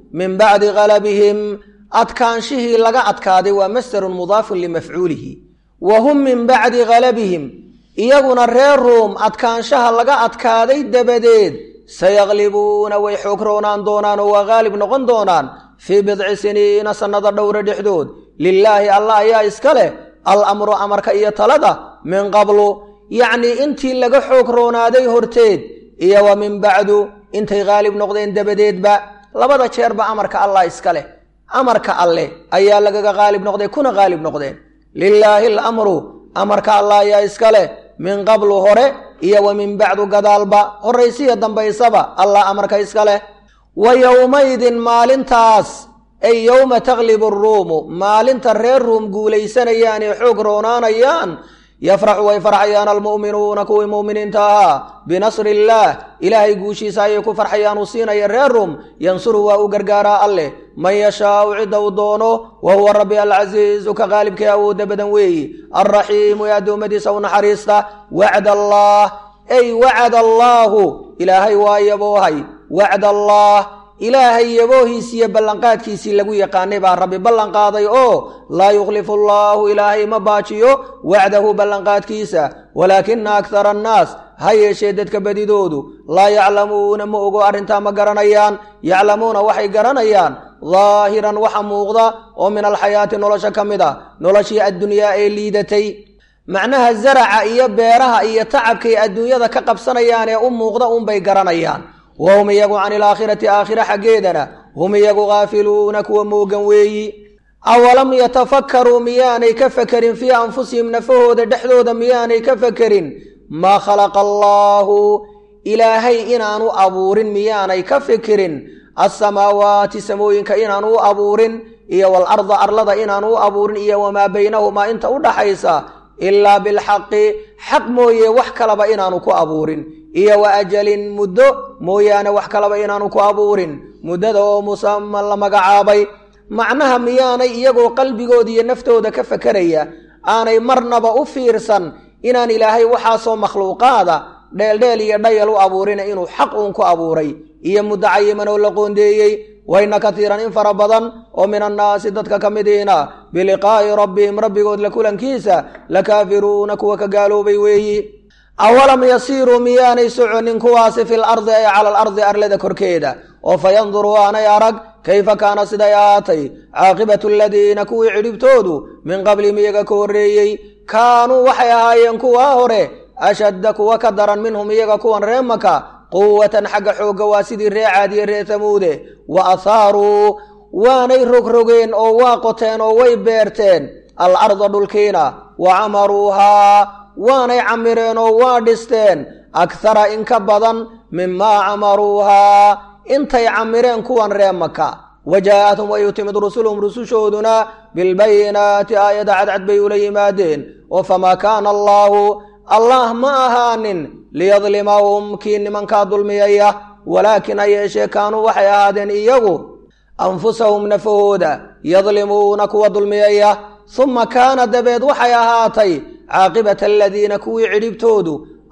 min bacdi galabihim adkaanshihii laga adkaaday waa masdarun mudaafun limafcuulihi wa hum min bacdi galabihim iyaguna reer ruum adkaanshaha laga adkaaday dabadeed sayaqlibuuna way xoog roonaan doonaan oo waa haalib noqon doonaan fii bidci siniina sannada dhowra dhexdood lilaahi allah ayaa iska leh alamru amarka iyo talada min qablu yacnii intii laga xoog roonaaday horteed iyo wa min bacdu intay haalib noqdeen dabadeedba labada jeerba amarka allah iska leh amarka alleh ayaa lagaga haalib noqday kuna haalib noqdeen lilaahi alamru amarka allah ayaa iska leh min qablu hore iyo wa min bacdu gadaalba horraysiya dambaysaba allah amarka iska leh wa yowmaydin maalintaas ay yowma taglibu aruumu maalinta reer ruum guulaysanayaan ee xoog roonaanayaan yafraxu way farxayaan almu'minuuna kuwii mu'miniinta ahaa binasri illaah ilaahay guushiisa ayay ku farxayaan uu siinaya reer ruum yansuru waa u gargaaraa alleh man yashaau cidda uu doono wa huwa rabbi alcasiizu ka qaalibkii awoodda badan weeyi alraxiimu ee addoommadiisa u naxariista wacd allah ay wacad allaahu ilaahay waa yaboohay wacd allah ilaahay yaboohiisiiyo ballanqaadkiisii lagu yaqaanay baa rabbi ballanqaaday oo laa yukhlifu allaahu ilaahay ma baajiyo wacdahu ballanqaadkiisa walaakina akthara annaas ha yeeshee dadka badidoodu laa yaclamuuna ma ogo arrintaa ma garanayaan yaclamuuna waxay garanayaan daahiran waxa muuqda oo min alxayaati nolosha ka mid a noloshii addunyaa ee liidatay macnaha zaraca iyo beeraha iyo tacabkay adduunyada ka qabsanayaan ee u muuqda unbay garanayaan wa hum iyagu can ilaakhirati aakhira xaggeedana hum iyagu khaafiluuna kuwa moogan weeyi awalam yatafakkaruu miyaanay ka fakerin fii anfusihim nafahooda dhexdooda miyaanay ka fakerin maa khalaqa allaahu ilaahay inaanu abuurin miyaanay ka fikirin alsamaawaati samooyinka inaanu u abuurin iyo walarda arlada inaanu u abuurin iyo wamaa baynahumaa inta u dhaxaysa ilaa bilxaqi xaq mooye wax kalaba inaanu ku abuurin iyo wa ajalin muddo mooyaane wax kalaba inaanu ku abuurin muddada oo musaman la magacaabay macnaha miyaanay iyagoo qalbigooda iyo naftooda ka fakeraya aanay marnaba u fiirsan inaan ilaahay waxaasoo makhluuqaada dheeldheel iyo dhayal u abuurina inuu xaq uun ku abuuray iyo muddo cayiman oo la qoondeeyey wayna katiiran in fara badan oo min annaasi dadka ka midiina biliqaa'i rabbihim rabbigood la kulankiisa la kaafiruuna kuwa ka gaaloobay weeyi awalam yasiiruu miyaanay soconin kuwaasi fil ardi ay cala alardi arlada korkeeda oo fa yanduruu aanay arag kayfa kaana siday ahaatay caaqibatu aladiina kuwii cidhibtoodu min qablihim iyaga ka horreeyey kaanuu waxay ahaayeen kuwaa hore ashadda kuwa ka daran minhum iyaga kuwan ree maka quwatan xagga xoogga waa sidii ree caadiye ree tamuude wa athaaruu waanay rogrogeen oo waa qoteen oo way beerteen al arda dhulkiina wa camaruuhaa waanay camireen oo waa dhisteen akhara in ka badan mimaa camaruuhaa intay camireen kuwan ree maka wajaa'athum way u timid rusuluhum rusushooduna bilbayinaati aayada cadcad bay ula yimaadeen oo famaa kaana allaahu allah ma ahaanin liyadlimahum kii nimankaa dulmiyaya walaakin ha yeeshee kaanuu waxay ahaadeen iyagu anfusahum nafahooda yadlimuuna kuwa dulmiyaya suma kaana dabeed waxay ahaatay caaqibata aladiina kuwii cidhibtoodu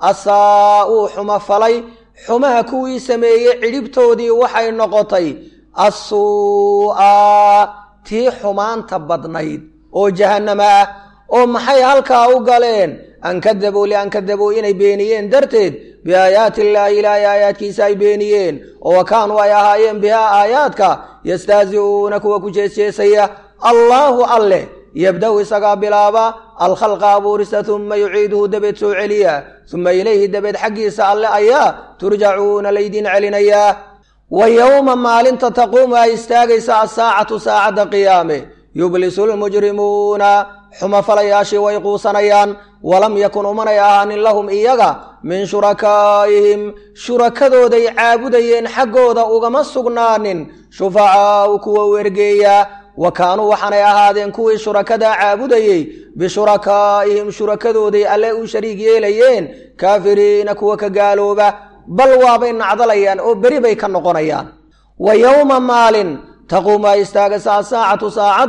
asaa-uu xumo falay xumaha kuwii sameeyey cidhibtoodii waxay noqotay assuu'a tii xumaanta badnayd oo jahannama ah oo maxay halkaa u galeen an kadabuu lian kadabuu inay beeniyeen darteed biaayaati illaahi ilaahay aayaadkiisa ay beeniyeen oo wa kaanuu ay ahaayeen bihaa aayaadka yastahzi'uuna kuwa ku jeesjeesaya allaahu alleh yabda-u isagaa bilaaba alkhalqa abuurista uma yuciiduhu dabeed soo celiya uma ilayhi dabeed xaggiisa alle ayaa turjacuuna laydin celinayaa wa yowma maalinta taquumu ay istaagaysa asaacatu saacadda qiyaame yublisu lmujrimuuna xumafalayaashii way quusanayaan walam yakun umanay ahaanin lahum iyaga min shurakaa'ihim shurakadooday caabudayeen xaggooda ugama sugnaanin shufacaa'u kuwa u ergeeya wa kaanuu waxaanay ahaadeen kuwii shurakadaa caabudayey bishurakaa'ihim shurakadooday alle u shariig yeelayeen kaafiriina kuwa ka gaalooba bal waabay nacdalayaan oo beri bay ka noqonayaan wa yowma maalin taquumu ay istaagaysa asaacatu saacaddu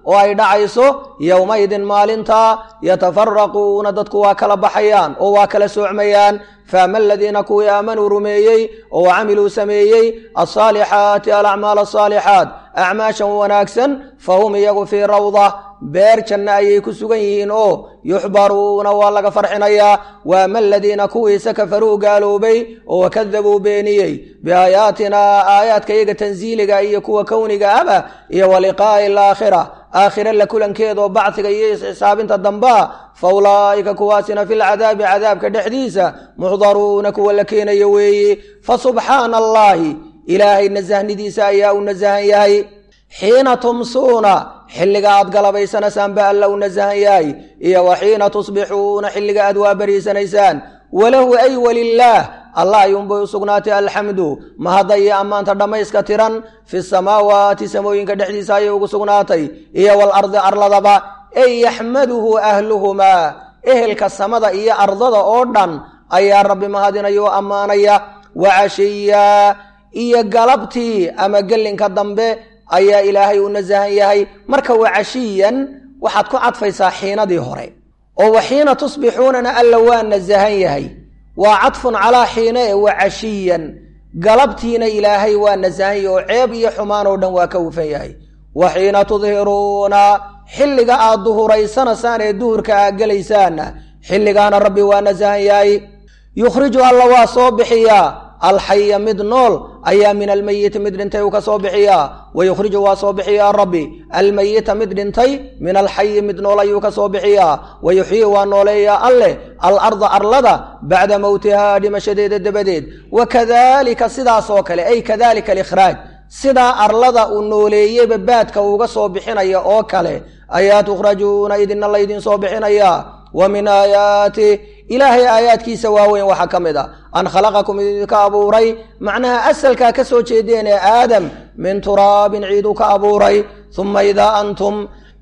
oo ay dhacayso yowmaydin maalintaa yatafaraquuna dadku waa kala baxayaan oo waa kala soocmayaan faama aladiina kuwii aamanuu rumeeyey oo camiluu sameeyey alsaalixaati alacmaal asaalixaat acmaashan wanaagsan fahum iyagu fii rawda beer janna ayay ku sugan yihiin oo yuxbaruuna waa laga farxinayaa waama aladiina kuwiisa kafaruu gaaloobay oo wakadabuu beeniyey biaayaatinaa aayaadka iyaga tansiiliga iyo kuwa kowniga aba iyo wa liqaa'i alaakhira aakhire la kulankeedaoo bacdiga iyo isxisaabinta dambaa fa ulaa'ika kuwaasina filcadaabi cadaabka dhexdiisa muxdaruuna kuwa la keenayo weeye fa subxaana allaahi ilaahay nasahnidiisa ayaa u nasahan yahay xiina tumsuuna xilliga aad galabaysanaysaan ba alla u nasahan yahay iyo wa xiina tusbixuuna xilliga aad waabariisanaysaan walahu ay walilaah allah ayuunbay u sugnaatay alxamdu mahadda iyo ammaanta dhammayska tiran fi samaawaati samooyinka dhexdiisa ayay ugu sugnaatay iyo walardi arladaba ey yaxmaduhu ahluhumaa ehelka samada iyo ardada oo dhan ayaa rabbi mahadinaya oo ammaanaya wacashiya iyo galabtii ama gelinka dambe ayaa ilaahay u nasahan yahay marka wacashiyan waxaad ku cadfaysaa xiinadii hore oo waxiina tusbixuunana alla waa nasahan yahay waa cadfun calaa xiina e wacashiyan galabtiina ilaahay waa nasahan yahay oo ceeb iyo xumaan oo dhan waa ka hufan yahay wa xiina tudhiruuna xilliga aad duhuraysanaysaan ee duhurka aad gelaysaanna xilligaana rabbi waa nasahan yahay yukhriju alla waa soo bixiyaa alxaya mid nool ayaa min almeyiti mid dhintay uu ka soo bixiyaa wa yukhriju waa soo bixiyaa rabbi almeyita mid dhintay min alxayi mid nool ayuu ka soo bixiyaa wa yuxyii waa nooleeyaa alleh alarda arlada bacda mowtihaa dhimashadeeda dabadeed wa kadalika sidaas oo kale ay kadalika alikhraaj sidaa arlada uu nooleeyeyba baadka uuga soo bixinaya oo kale ayaa tukhrajuuna idinna laydin soo bixinayaa wa min aayaatih ilaahay aayaadkiisa waaweyn waxaa ka mid a an khalaqakum idinka abuuray macnaha asalkaa ka soo jeedeen ee aadam min turaabin ciiduu ka abuuray uma idaa antum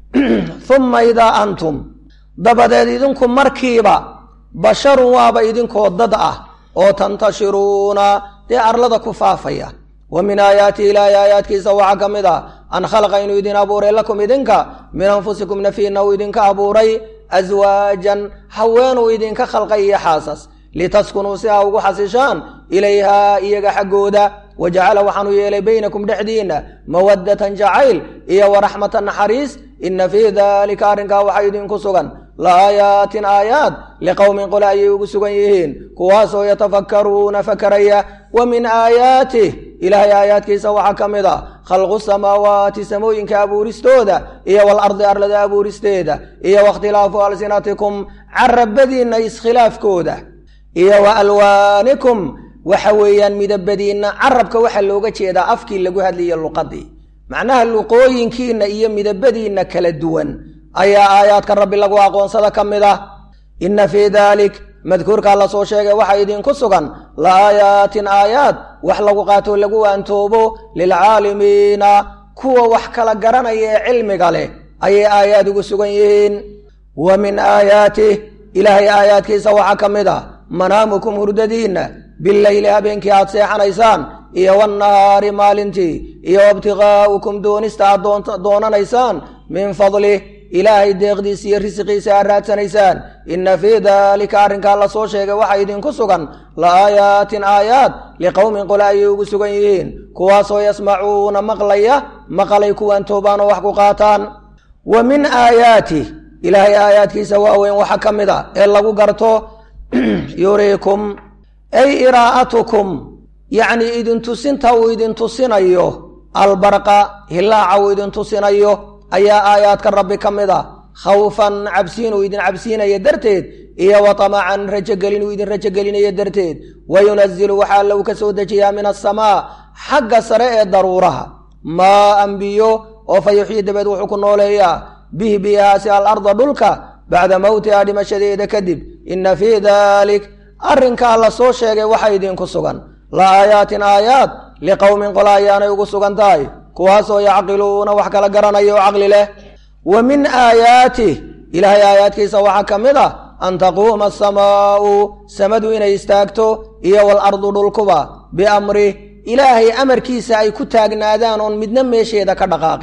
uma idaa antum dabadeed idinku markiiba basharun waaba idinkoo dad ah oo tantashiruuna dee arlada ku faafaya wa min aayaatihi ilaahay aayaadkiisa waxaa ka mid a an khalaqa inuu idin abuuray lakum idinka min anfusikum nafiina uu idinka abuuray aswaajan haweenuu idinka khalqay iyo xaasas litaskunuu si aa ugu xasishaan ilayhaa iyaga xaggooda wa jacala waxaanu yeelay baynakum dhexdiinna mawaddatan jacayl iyo waraxmatan naxariis ina fii daalika arrinkaa waxaa idinku sugan la aayaatin aayaad liqowmin qole ayay ugu sugan yihiin kuwaasoo yatafakkaruuna fakaraya wa min aayaatih ilaahay aayaadkiisa waxaa ka mid a khalqu samaawaati samooyinka abuuristooda iyo walardi arlada abuuristeeda iyo wakhtilaafu alsinatikum carabadiinna iskhilaafkooda iyo wa alwaanikum waxa weeyaan midabadiinna carabka waxaa looga jeedaa afkii lagu hadlaya luqadii macnaha luqooyinkiinna iyo midabadiinna kala duwan ayaa aayaadka rabbi lagu aqoonsada ka mid ah inna fii daalik madkuurkaa la soo sheegay waxaa idinku sugan la aayaatin aayaad wax lagu qaato lagu waantoobo lilcaalimiina kuwa wax kala garanaya ee cilmiga leh ayay aayaad ugu sugan yihiin wa min aayaatih ilaahay aayaadkiisa waxaa ka mid ah manaamukum hurdadiinna bileyli habeenkii aad seexanaysaan iyo wannahaari maalintii iyo wabtiqaa'ukum doonista aad doonanaysaan min fadlih ilaahay deeqdiisa iyo risiqiisa aad raadsanaysaan inna fii daalika arrinkaa la soo sheegay waxaa idinku sugan la aayaatin aayaad liqowmin qole ayay ugu sugan yihiin kuwaasoo yasmacuuna maqlaya maqalay kuwaan toobaan oo wax ku qaataan wa min aayaatih ilaahay aayaadkiisa waaweyn waxaa ka mid a ee lagu garto yuriikum ay iraa'atukum yacnii idintusinta uu idintusinayo albarqa hilaaca uu idintusinayo ayaa aayaadka rabbi ka mid a khawfan cabsiin uu idin cabsiinaya darteed iyo wa tamacan rajogelin uu idin rajogelinayo darteed wa yunazilu waxaa alla uu ka soo dejiyaa min asamaa xagga sare ee daruuraha maa anbiyo oo fa yuxyi dabeed wuxuu ku nooleeyaa bih biyahaasi alarda dhulka bacda mowtiha dhimashadeeda kadib inna fii daalik arrinkaa la soo sheegay waxaa idinku sugan la aayaatin aayaad liqowmin qola ayaanay ugu sugan tahay kuwaasoo yacqiluuna wax kala garanaya oo caqli leh wa min aayaatih ilaahay aayaadkiisa waxaa ka mid ah an taquuma asamaa'u samadu inay istaagto iyo walardu dhulkuba biamrih ilaahay amarkiisa ay ku taagnaadaan oon midna meesheeda ka dhaqaaqin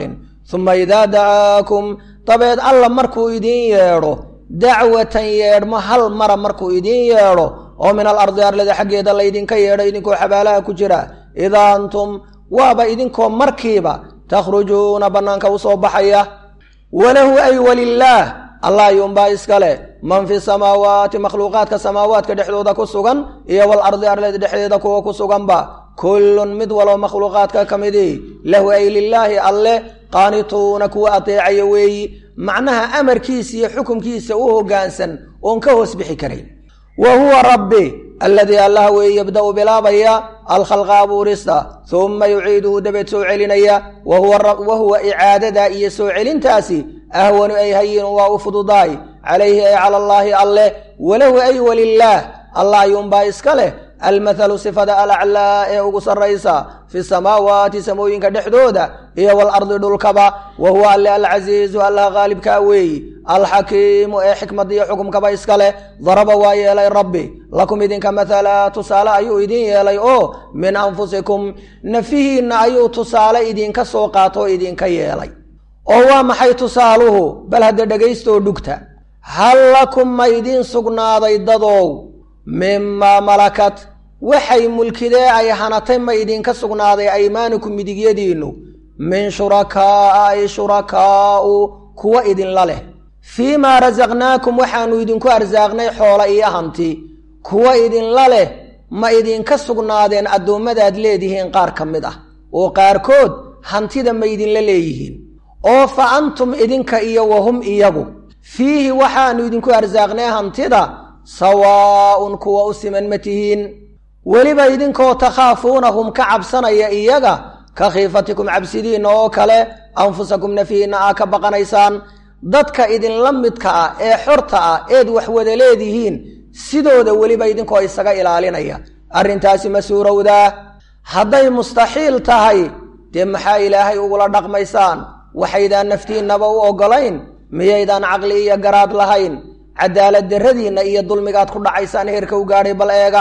uma idaa dacaakum dabeed alla markuu idiin yeedho dacwatan yeedhmo hal mara markuu idiin yeedho oo min alardi arlada xaggeeda laydinka yeedho idinkoo xabaalaha ku jira idaa antum waaba idinkoo markiiba takhrujuuna bannaanka u soo baxaya walahu ay walilaah allah ayuunbaa iska leh man fi samaawaati makhluuqaadka samaawaadka dhexdooda ku sugan iyo walardi arlada dhexdeeda kuwa ku suganba kullun mid waloo makhluuqaadka ka midii lahu ay lilaahi alleh qaanituuna kuwa ateecaya weeyi macnaha amarkiisa iyo xukumkiisa u hoggaansan oon ka hoos bixi karayn wa huwa rabbi alladii allah weeye yabda'u bilaabaya alkhalqa abuurista humma yuciiduhu dabeed soo celinaya wa huwa icaadada iyo soo celintaasi ahwanu ay hayinu waa u fududaay calayhi ay cala allaahi alleh walahu ay walilaah allah ayuunbaa iska leh almathalu sifada alaclaa ee ugu sarraysa fi samaawaati samooyinka dhexdooda iyo walardi dhulkaba wa huwa alle alcasiizu allah qaalibkaa weeyi alxakiimu ee xikmadiyo xukumkaba iska leh daraba waa yeelay rabbi lakum idinka mathala tusaale ayuu idin yeelay oo min anfusikum nafihiinna ayuu tusaale idinka soo qaatoo idinka yeelay oo waa maxay tusaaluhu bal hadda dhagaystoo dhugta hal lakum ma idiin sugnaaday dadow mimaa malakat waxay mulkidee ay hanatay ma idinka sugnaaday aymaanukum midigyadiinnu min shurakaa'a ay shurakaa'u kuwa idinla leh fii maa rasaqnaakum waxaannu idinku arsaaqnay xoola iyo hanti kuwa idinla leh ma idinka sugnaadeen addoommadaad leedihiin qaar ka mid ah oo qaarkood hantida ma idinla leeyihiin oo fa antum idinka iyo wahum iyagu fiihi waxaannu idinku arsaaqnay hantida sawaa'un kuwa u siman ma tihiin weliba idinkoo takhaafuunahum ka cabsanaya iyaga ka khiifatikum cabsidiinna oo kale anfusakum nafihiinna aa ka baqanaysaan dadka idinla midka ah ee xorta ah eed wax wada leedihiin sidooda weliba idinkoo isaga ilaalinaya arrintaasi ma suurowdaa hadday mustaxiil tahay dee maxaa ilaahay ugula dhaqmaysaan waxaydaan naftiinnaba u oggolayn miyaydaan caqli iyo garaad lahayn cadaalad darradiinna iyo dulmigaad ku dhacaysaan heerka u gaadhay bal eega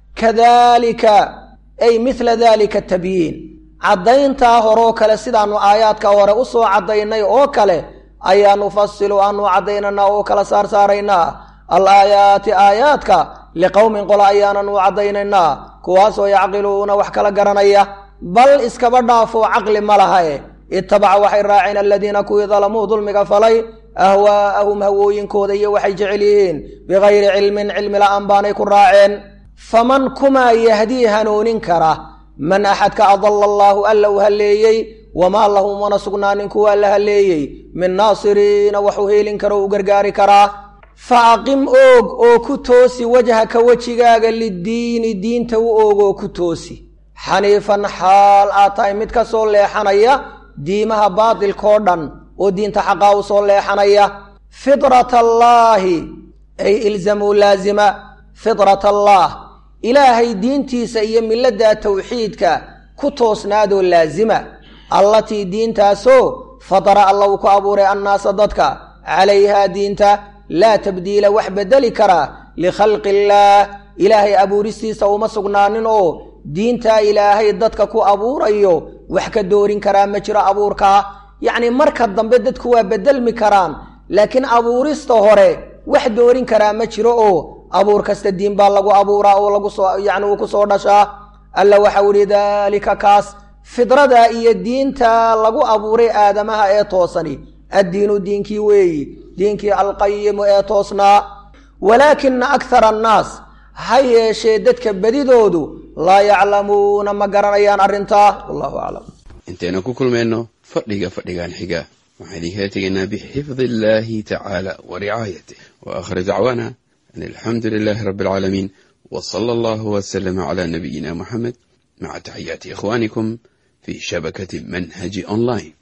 kadaalika ay midla daalika tabyiin caddayntaa horoo kale sidaannu aayaadka hore u soo caddaynay oo kale ayaa nufasilu aanu caddaynanaa oo kala saarsaaraynaa al aayaati aayaadka liqowmin qola ayaanan u caddaynaynaa kuwaasoo yacqiluuna wax kala garanaya bal iskaba dhaafoo caqli ma laha e itabaca waxay raaceen aladiina kuwii dalamuu dulmiga falay ahwaa'ahum hawooyinkooda iyo waxay jecel yihiin bikayri cilmin cilmi la'aan baanay ku raaceen faman kumaa yahdii hanuunin kara man axadka adalla allaahu alla u halleeyey wamaa lahum mana sugnaanin kuwa alla halleeyey min naasiriina waxuu heelin karo u gargaari karaa fa aqim oog oo ku toosi wajhaka wejigaaga liddiini diinta u oog oo ku toosi xaniifan xaal aad tahay mid ka soo leexanaya diimaha baatilkao dhan oo diinta xaqaa u soo leexanaya fidrat allaahi ay ilzamuu laazima fidrat allaah ilaahay diintiisa iyo milladda tawxiidka ku toosnaadoo laazima allatii diintaasoo fadara alla uu ku abuuray annaasa dadka calayhaa diinta laa tabdiila wax beddeli karaa likhalqi illaah ilaahay abuuristiisa uma sugnaanin oo diintaa ilaahay dadka ku abuurayo wax ka doorin karaa ma jiro abuurkaa yacni marka dambe dadku waa beddelmi karaan laakiin abuurista hore wax doorin karaa ma jiro oo abuur kasta diin baa lagu abuuraa oo lagu soo yacni uu ku soo dhashaa alla waxau ihi daalika kaas fidrada iyo diinta lagu abuuray aadamaha ee toosani addiinu diinkii weeyi diinkii alqayimu ee toosnaa walaakina akhara annaas ha yeeshee dadka bedidoodu laa yaclamuuna ma garanayaan arrintaa wallahu aclam intaynu ku kulmayno fadhiga fadhigan xiga waxaan idinkala tegaynaa bixifdi illaahi tacaala wa ricaayatih wa aakhir dacwaana an alxamdu lilaahi rabbi alcaalamiin wa sala allahu wasalama calaa nabiyina muxamed maca taxiyaati ikhwaanikum fi shabakati manhaji online